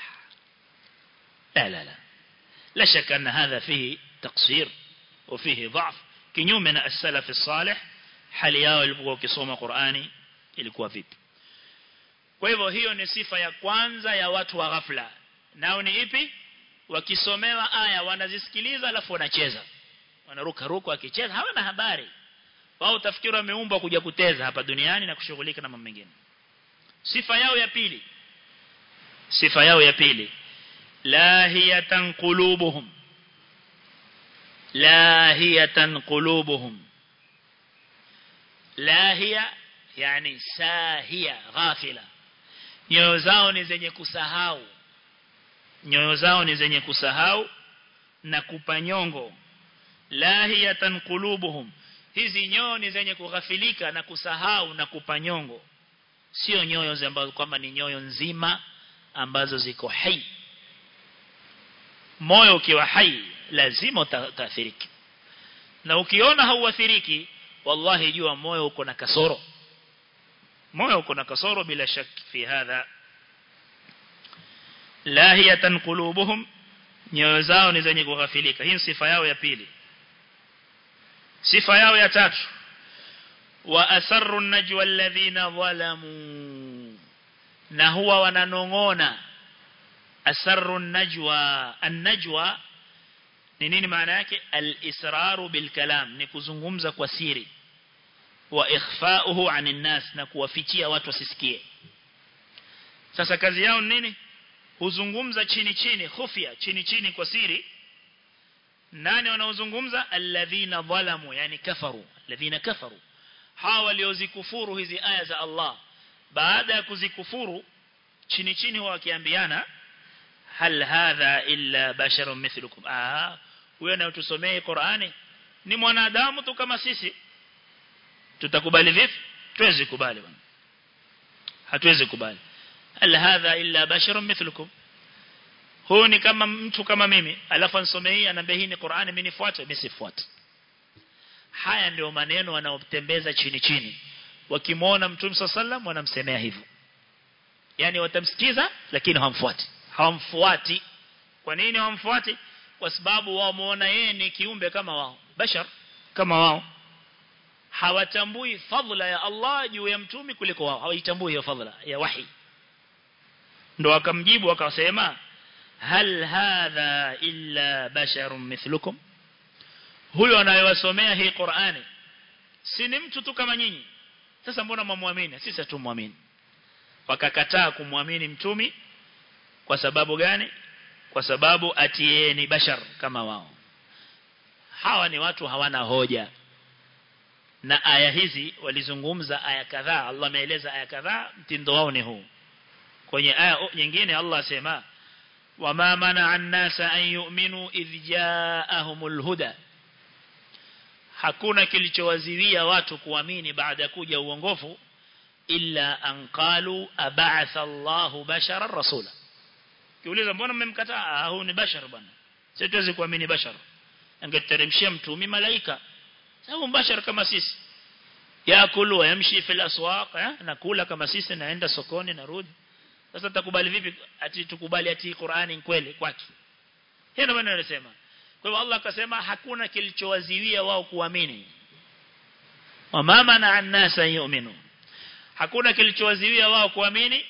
لا لا لا لا شك أن هذا فيه تقصير وفيه ضعف kinyume na as-salaf as-salih hali yao ilipokuwa kisoma Qur'ani ilikuwa vipi kwa hivyo hiyo ni sifa ya kwanza ya watu wa ghafla nao ni ipi wakisomewa aya wanazisikiliza alafu wanacheza wanaruka ruka wakicheza hawana habari wao utafikiri wameumbwa kuja kuteza hapa duniani na kushughulika na mambo mengine sifa yao ya pili sifa yao ya pili lahiyatan qulubuhum lahiyatan qulubuhum lahiya yani sahia ghafila nyoyo zao ni zenye kusahau nyoyo zao ni zenye kusahau na kupanyongo lahiyatan qulubuhum hizi nyoyo ni zenye kughafilika na kusahau na kupanyongo sio nyoyo ambazo kwamba ni nyoyo nzima ambazo ziko hai moyo ukiwa hai lazima utaathiriki na ukiona hauathiriki wallahi jua moyo uko na kasoro moyo uko na kasoro bila shaki fi hadha lahiyatan qulubuhum nyoyo zao ni zenye kughafilika hii sifa yao ya pili sifa yao ya tatu wa asarru najwa alladhina zalamu na huwa wananongona asarru najwa an-najwa ni nini maana yake al-israru bil kalam ni kuzungumza kwa siri wa ikhfa'uhu 'anil nas na kuwafichia watu wasisikie sasa kazi yao ni nini huzungumza chini chini khufia chini chini kwa siri nani wanaozungumza alladhina dhalamu yani kafaru alladhina kafaru hawa waliozikufuru hizi aya za Allah baada ya kuzikufuru chini chini wakiambiana hal hadha illa basharun mithlukum ah huyo anayotusomea Qur'ani ni mwanadamu tu kama sisi tutakubali vipi tuwezi kubali bwana hatuwezi kubali hal hadha illa basharun mithlukum huyu ni kama mtu kama mimi alafu nisomee hii anambia hii ni Qur'ani mimi nifuate mimi sifuate haya ndio maneno wanaotembeza chini chini wakimwona mtume sallam wanamsemea hivyo yani watamsikiza lakini hawamfuati hawamfuati kwa nini hawamfuati kwa sababu wao muona yeye ni kiumbe kama wao bashar kama wao hawatambui fadhila ya Allah juu ya mtume kuliko wao hawaitambui hiyo fadhila ya wahi ndo akamjibu akasema hal hadha illa basharun mithlukum huyo anayewasomea hii Qur'ani si ni mtu tu kama nyinyi sasa mbona mwamwamini sisi hatumwamini wakakataa kumwamini mtumi kwa sababu gani kwa sababu ati ni bashar kama wao hawa ni watu hawana hoja na aya hizi walizungumza aya kadhaa Allah ameeleza aya kadhaa mtindo wao ni huu kwenye aya nyingine Allah asema wama mana an-nasa an yu'minu idh ja'ahumul huda hakuna kilichowaziwia watu kuamini baada ya kuja uongofu illa an qalu ab'atha Allahu basharan rasula kiuliza mbona mmemkataa ah huyu ni bashar bwana sisi tuwezi kuamini bashar angeteremshia mtumi malaika sababu bashar kama sisi yakulu yamshi fil aswaq eh? nakula kama sisi naenda sokoni narudi sasa tutakubali vipi ati tukubali ati Qur'ani kweli kwake hiyo ndio maana nasema kwa hivyo Allah akasema hakuna kilichowaziwia wao kuamini wama mana an-nasa yu'minu hakuna kilichowaziwia wao kuamini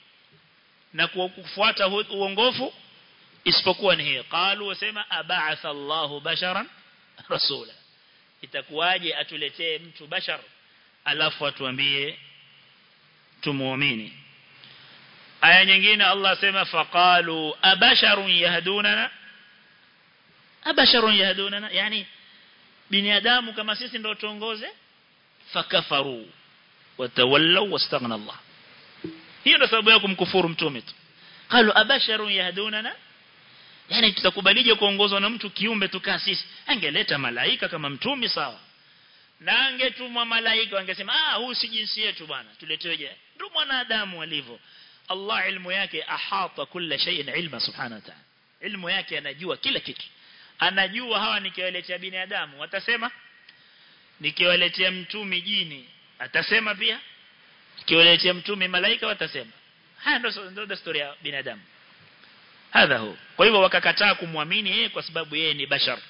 na kufuata uongofu isipokuwa ni hiyo qalu wasema ab'atha Allahu basharan rasula itakuwaje atuletee mtu bashar alafu atuambie tumuamini aya nyingine Allah asema faqalu abasharun yahdunana abasharun yahdunana yani binadamu kama sisi ndio tuongoze fakafaru watawallaw wastaghna Allah hiyo ndio sababu ya kumkufuru mtume tu qalu abasharun yahdunana yani tutakubalije kuongozwa na mtu kiumbe tukaa sisi angeleta malaika kama mtume sawa na angetumwa malaika wangesema ah huu si jinsi yetu bwana tuleteje ndio mwanadamu alivyo Allah ilmu yake ahata kila shay'in ilma subhanahu wa ta'ala ilmu yake anajua kila kitu anajua hawa nikiwaletea binadamu watasema nikiwaletea mtumi jini atasema pia nikiwaletea mtumi malaika watasema haya ndio ndio desturi ya binadamu hadha hu kwa hivyo wakakataa kumwamini yeye kwa sababu yeye ni bashar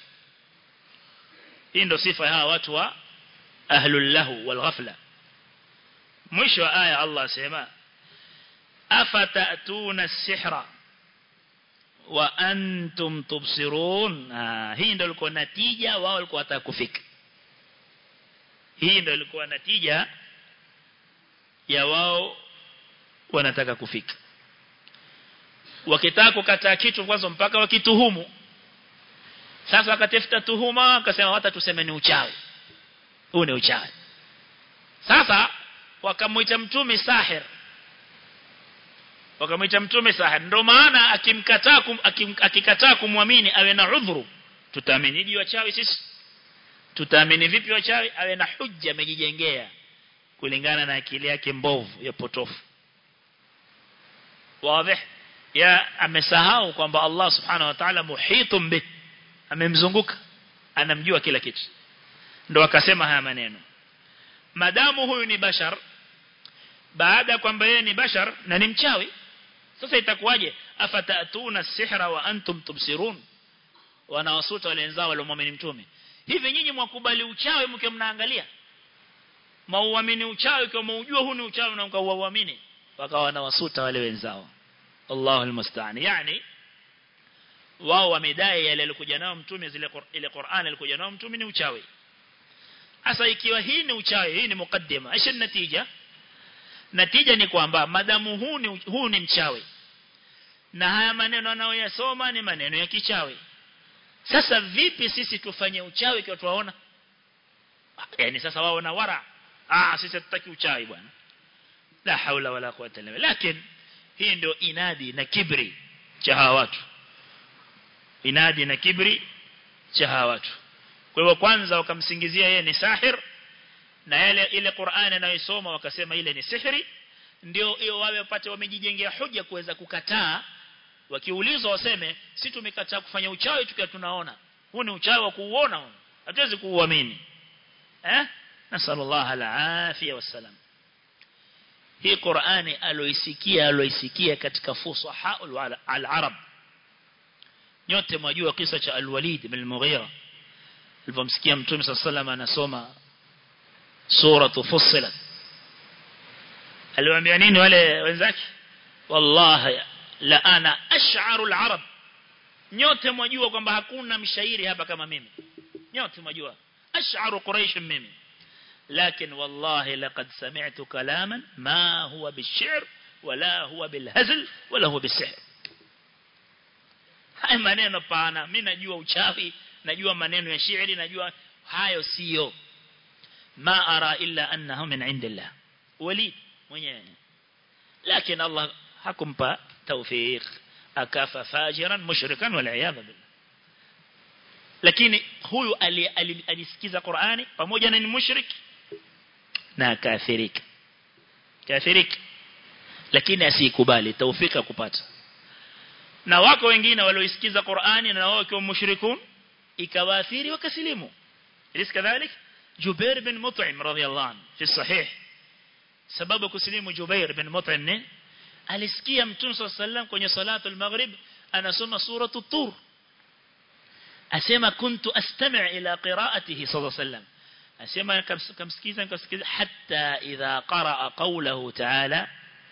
hii ndio sifa ya hawa watu wa ahlul lahu wal ghafla mwisho wa aya Allah asema afatatuna sihra wa antum tubsirun ah, hii ndio ilikuwa natija wao walikuwa wataka kufika hii ndio ilikuwa natija ya wao wanataka kufika wakitaka kukataa kitu kwanza mpaka wakituhumu sasa wakatafuta tuhuma akasema hata tuseme ni uchawi huu ni uchawi sasa wakamuita mtume sahir wakamuita mtume sahir ndio maana akimkataa kum, akim, akikataa kumwamini awe na udhuru tutaamini je wachawi sisi tutaamini vipi wachawi awe na hujja amejijengea kulingana na akili yake mbovu ya potofu wazi ya amesahau kwamba Allah subhanahu wa ta'ala muhitum bih amemzunguka anamjua kila kitu ndo akasema haya maneno madamu huyu ni bashar baada kwamba yeye ni bashar na ni mchawi sasa itakuwaje afatatuna sihra wa antum tubsirun wanawasuta wale wenzao waliomwamini mtume hivi nyinyi mwakubali uchawi mke mnaangalia mauamini uchawi kwa maujua huu ni uchawi na mkauamini wakawa wanawasuta wale wenzao Allahu almusta'an yani wao wamedai yale alikuja nao mtume zile ile Qur'an alikuja nao mtume ni uchawi Asa ikiwa hii ni uchawi, hii ni mukaddima, aisha natija. Natija ni kwamba madamu huu ni huu ni mchawi. Na haya maneno anayoyasoma ni maneno ya kichawi. Sasa vipi sisi tufanye uchawi kwa tuwaona? Yaani sasa wao na wara. Ah sisi tutaki uchawi bwana. La haula wala quwwata illa billah. Lakini hii ndio inadi na kibri cha hawa watu. Inadi na kibri cha hawa watu. Kwa hivyo kwanza wakamsingizia yeye ni sahir na yale ile Qur'ani anayosoma wakasema ile ni sihiri ndio hiyo wawe wapate wamejijengea hoja kuweza kukataa wakiulizwa waseme si tumekataa kufanya uchawi tukiwa tunaona huu ni uchawi wa kuuona huu hatuwezi kuuamini eh nasallallahu alafia wasalam hii Qur'ani aloisikia aloisikia katika fusaha al-arab nyote mwajua kisa cha al-Walid bin al-Mughira alipomsikia mtume sallallahu anasoma sura Fussilat aliwaambia nini wale wenzake wallahi la ana ash'aru al-arab nyote mwajua kwamba hakuna mshairi hapa kama mimi nyote mwajua ash'aru quraish mimi لكن والله لقد سمعت كلاما ما هو بالشعر ولا هو بالهزل ولا هو بالسحر haya maneno pana mimi najua uchawi najua maneno ya shairi najua hayo sio ma ara illa annahu min indillah walid mwenyewe lakini Allah hakumpa tawfiq akafa fajiran mushrikan wal iyad billah lakini huyu alisikiza Qur'ani pamoja na ni mushrik na kafirika kafirika lakini asikubali tawfika kupata na wako wengine walioisikiza Qur'ani na wao wakiwa mushrikun ikawaathiri wakasilimu ilis kadhalik Jubair bin Mut'im radhiyallahu anhu fi sahih sababu kusilimu Jubair bin Mut'im ni alisikia Mtume sallam kwenye salatu al-maghrib anasoma suratu tur asema kuntu astami' ila qira'atihi sallallahu alayhi wasallam asema kamsikiza nikasikiza hatta idha qaraa qawluhu ta'ala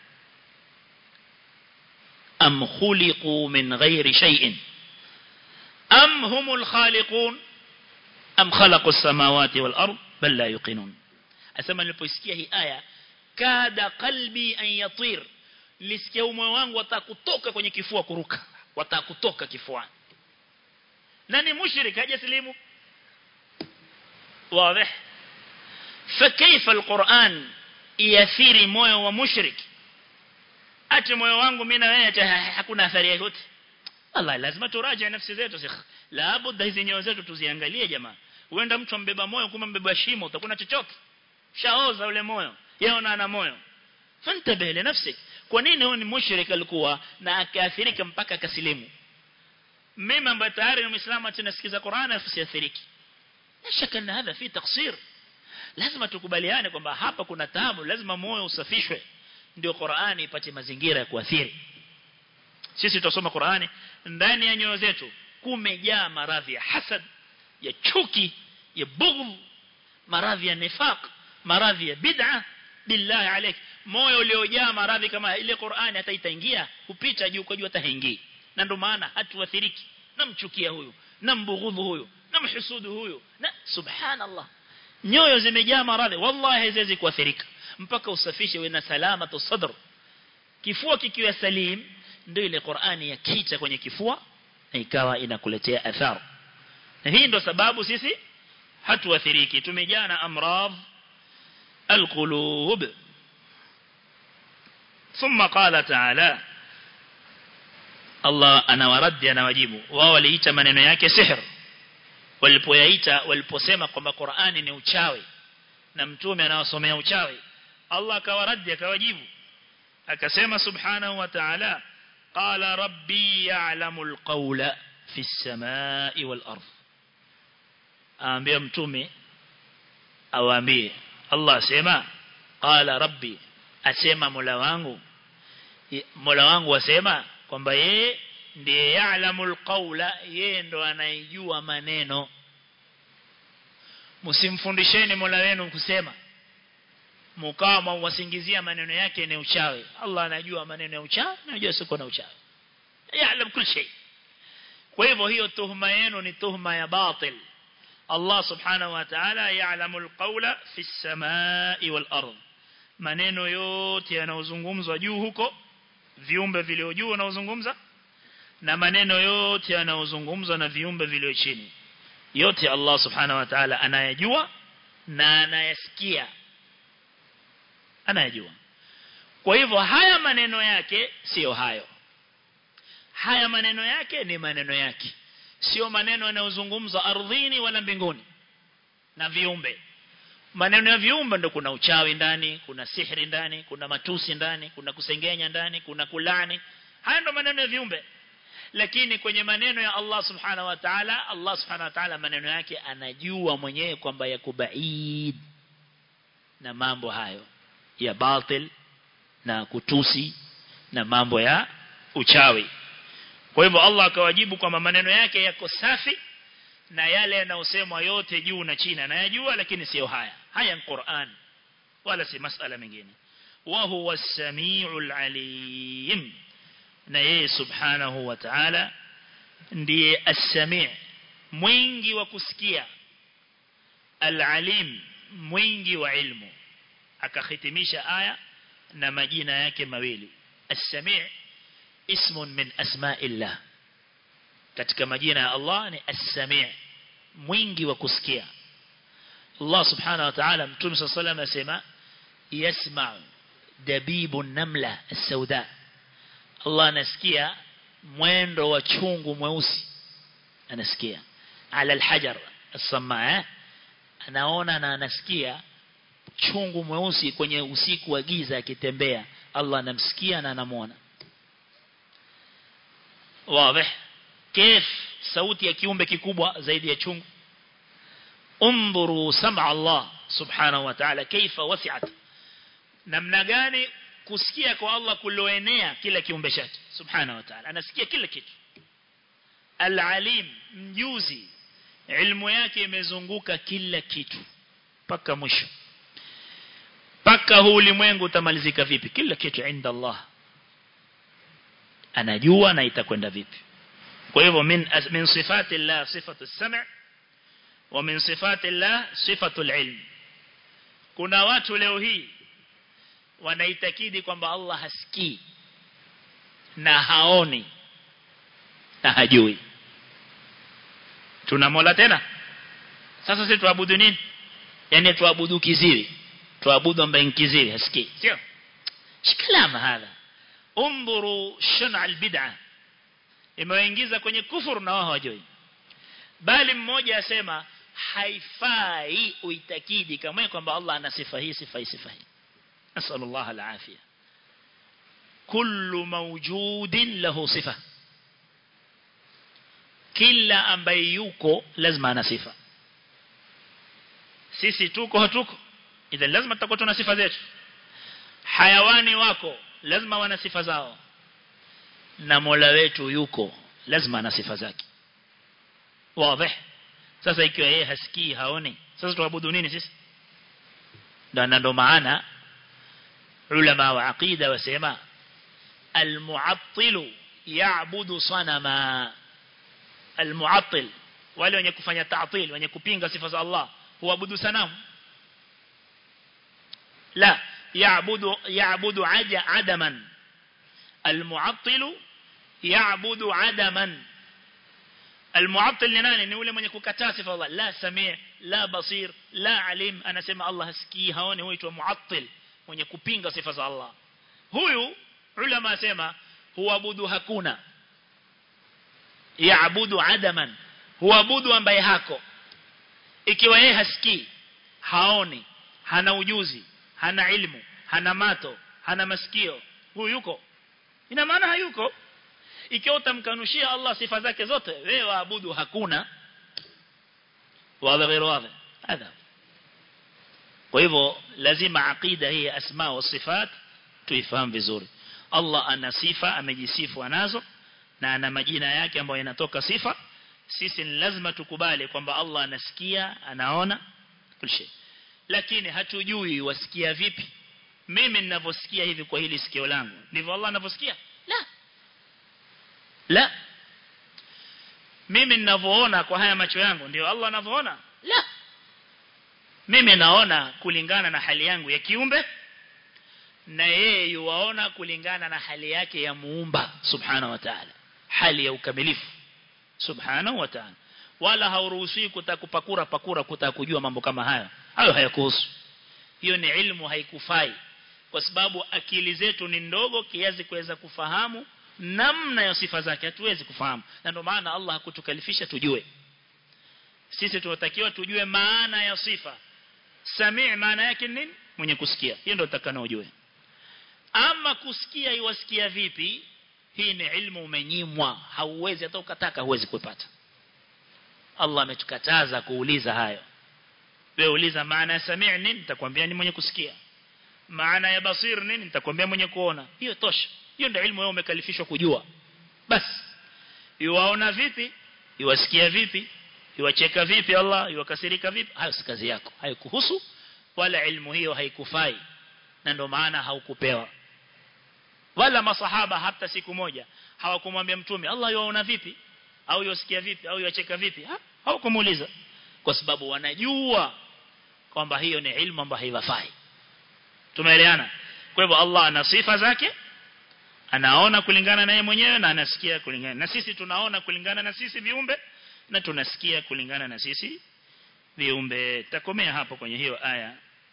am khuliqu min ghairi shay'in am humul khaliqun am khalaqu as-samawati wal ard bal la yuqinun asema niliposikia hii aya kada qalbi an yatir lisikia moyo wangu watakutoka kwenye kifua kuruka watakutoka kifuani nani mushrik hajaslimu واضح فكيف القرآن يثير moyo wa mushrik ati moyo wangu mimi na wewe hakuna athari yoyote Allah lazima turaje nafsi zetu sikh la budda hizi nyoyo zetu tuziangalie jamaa uenda mtu ambeba moyo kuma mbeba shimo utakuna chochote shaoza ule moyo yeye ana moyo fantabele nafsi kwa nini huyu ni mushrik alikuwa na akaathirika mpaka akasilimu mimi ambaye tayari ni muislamu atinasikiza Qur'an afisiathiriki shaka na hadha fi taksir lazima tukubaliane kwamba hapa kuna taabu lazima moyo usafishwe ndio Qur'ani ipate mazingira ya kuathiri sisi tutasoma Qur'ani ndani ya nyoyo zetu kumejaa maradhi ya hasad ya chuki ya bughd maradhi ya nifaq maradhi ya bid'a billahi alayk moyo uliojaa maradhi kama ile Qur'ani hata itaingia kupita juu kwa juu hata haingii na ndio maana hatuathiriki namchukia huyu nambughudhu huyu namhusudu huyu na subhanallah nyoyo zimejaa maradhi wallahi haziwezi kuathirika mpaka usafishe wewe na salama sadr kifua kikiwa salim ndio ile Qur'ani yakita kwenye kifua na ikawa inakuletea athari na hii ndio sababu sisi hatuathiriki tumejaa na amradh alqulub ثم قال تعالى Allah anawaradi anawajibu wao waliita maneno yake sihr walipoyaita waliposema kwamba Qur'ani ni uchawi na mtume anawasomea uchawi Allah akawaradi akawajibu akasema subhanahu wa ta'ala qala rabbi ya'lamu alqawla fi as-samaa'i wal ardh aambia mtume awaambie Allah asema qala rabbi asema mola wangu mola wangu asema kwamba yeye ndiye ya'lamul qawla yeye ndo anayejua maneno msimfundisheni mola wenu kusema mkao mwasingizia maneno yake ni uchawi Allah anajua maneno ya uchawi anajua siko na uchawi ya'lam kila shay kwa hivyo hiyo tuhuma yenu ni tuhuma ya batil Allah subhanahu wa ta'ala ya'lamul qawla fi samai wal ardh maneno yote yanayozungumzwa juu huko viumbe vilio juu wanaozungumza na maneno yote yanayozungumzwa na viumbe vilio chini yote Allah subhanahu wa ta'ala anayajua na anayasikia anayajua kwa hivyo haya maneno yake sio hayo haya maneno yake ni maneno yake sio maneno yanayozungumzwa ardhini wala mbinguni na viumbe maneno ya viumbe ndo kuna uchawi ndani kuna sihiri ndani kuna matusi ndani kuna kusengenya ndani kuna kulani haya ndo maneno ya viumbe lakini kwenye maneno ya Allah subhanahu wa ta'ala Allah subhanahu wa ta'ala maneno yake anajua mwenyewe kwamba yako baid na mambo hayo ya batil na kutusi na mambo ya uchawi kwa hivyo Allah akawajibu kwamba maneno yake yako safi na yale yanayosemwa yote juu na chini anayajua lakini sio haya haya ni Qur'an wala si masala mengine wa huwa as-sami'ul alim na yeye subhanahu wa ta'ala ndiye as-sami' mwingi wa kusikia al-alim mwingi wa ilmu akahitimisha aya na majina yake mawili as-sami' ismun min asma'illah katika majina ya Allah ni as-sami' mwingi wa kusikia Allah subhanahu wa ta'ala mtume sallallahu alayhi wasallam asema yasma'u dabibu namla as-sauda Allah anasikia mwendo wa chungu mweusi anasikia ala al-hajar as-samaa anaona na anasikia chungu mweusi kwenye usiku wa giza akitembea Allah anamsikia na anamuona wazi كيف sauti ya kiumbe kikubwa zaidi ya chungu undhuru sam'a Allah subhanahu wa ta'ala kaifa wasi'at namna gani kusikia kwa Allah kuloenea kila kiumbe chake subhanahu wa ta'ala anasikia kila kitu al-alim mjuzi ilmu yake imezunguka kila kitu paka mwisho paka huu ulimwengu utamalizika vipi kila kitu inda Allah anajua na itakwenda vipi kwa hivyo min min sifati Allah sifatu as-sam' wa min sifati Allah sifatu al-ilm kuna watu leo hii wanaitakidi kwamba Allah hasikii na haoni na hajui tuna mola tena sasa sisi tuabudu nini yani tuabudu kiziri tuabudu ambaye kiziri hasikii sio shikalama hadha undhuru shana albid'a imewaingiza kwenye kufuru na wao hawajui bali mmoja asema haifai uitakidi kama kwamba Allah ana sifa hii sifa hii sifa hii nasallallahu alafia kullu mawjudin lahu sifa kila ambaye yuko lazima ana sifa sisi tuko hatuko idhan lazima tutakuwa tuna sifa zetu hayawani wako lazima wana sifa zao na Mola wetu yuko lazima ana sifa zake wazi sasa ikiwa yeye hasikii haoni sasa tuabudu nini sisi ndio ndo maana ulama wa aqida wasema almu'attilu ya'budu sanama almu'attil wale wenye kufanya ta'til wenye kupinga sifa za Allah huabudu sanamu la ya'budu ya'budu aja adaman almu'attil ya'budu adaman المعطل ni nani ni yule mwenye kukataa sifa Allah la sami' la basir la alim anasema Allah hasikii haoni huitwa muattil mwenye kupinga sifa za Allah huyu ulama asema huabudu hakuna yaabudu adaman huabudu ambaye hako ikiwa yeye hasikii haoni hana ujuzi hana ilmu hana mato hana masikio huyu yuko ina maana hayuko ikiwa utamkanushia Allah sifa zake zote wewe waabudu hakuna wazi غير wazi hadha kwa hivyo lazima aqida hii asma wa sifat tuifahamu vizuri Allah ana sifa amejisifu anazo na ana majina yake ambayo yanatoka sifa sisi ni lazima tukubali kwamba Allah anasikia anaona kulshe lakini hatujui wasikia vipi mimi ninavyosikia hivi kwa hili sikio langu ndivyo Allah anavyosikia la la mimi ninavyoona kwa haya macho yangu ndio Allah anavyoona la mimi naona kulingana na hali yangu ya kiumbe na yeye yuwaona kulingana na hali yake ya muumba subhanahu wa ta'ala hali ya ukamilifu subhanahu wa ta'ala wala hauruhusiwi kutakupakura pakura kutakujua mambo kama haya hayo hayakuhusu hiyo ni ilmu haikufai kwa sababu akili zetu ni ndogo kiasi kuweza kufahamu namna ya sifa zake hatuwezi kufahamu na ndio maana Allah hakutukalifisha tujue sisi tunatakiwa tujue maana ya sifa sami' maana yake nini mwenye kusikia hiyo ndio tutakana ujue ama kusikia iwasikia vipi hii ni ilmu umenyimwa hauwezi hata ukataka huwezi kupata Allah ametukataza kuuliza hayo wewe uliza maana ya sami' nini nitakwambia ni mwenye kusikia maana ya basir nini nitakwambia mwenye kuona hiyo tosha hiyo ndio ilmu wewe umekalifishwa kujua basi yuwaona vipi yuwasikia vipi yuwacheka vipi Allah yuwakasirika vipi hayo si kazi yako haikuhusu wala ilmu hiyo haikufai na ndio maana haukupewa wala masahaba hata siku moja hawakumwambia mtume Allah yuwaona vipi au yuwasikia vipi au yuwacheka vipi ha? hawakumuuliza kwa sababu wanajua kwamba hiyo ni ilmu ambayo haifai tumeelewana kwa hivyo Allah ana sifa zake anaona kulingana na yeye mwenyewe na anasikia kulingana na sisi tunaona kulingana na sisi viumbe na tunasikia kulingana na sisi viumbe takomea hapo kwenye hiyo aya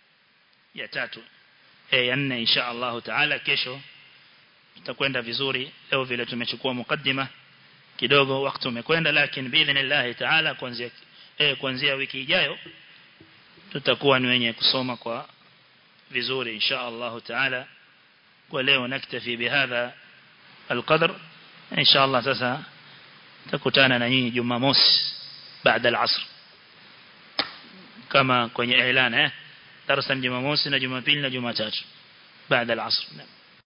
ya tatu e, ya nne insha Allah taala kesho tutakwenda vizuri leo vile tumechukua mukaddima kidogo wakati umekwenda lakini biidhnillah taala kuanzia eh kuanzia wiki ijayo tutakuwa ni wenye kusoma kwa vizuri insha Allah taala kwa leo naktafi bihadha القدر إن شاء الله sasa takutana na nyinyi Jumamosi baada al-asr kama kwenye ilana eh darasa Jumamosi na Jumapili na Jumatatu baada al-asr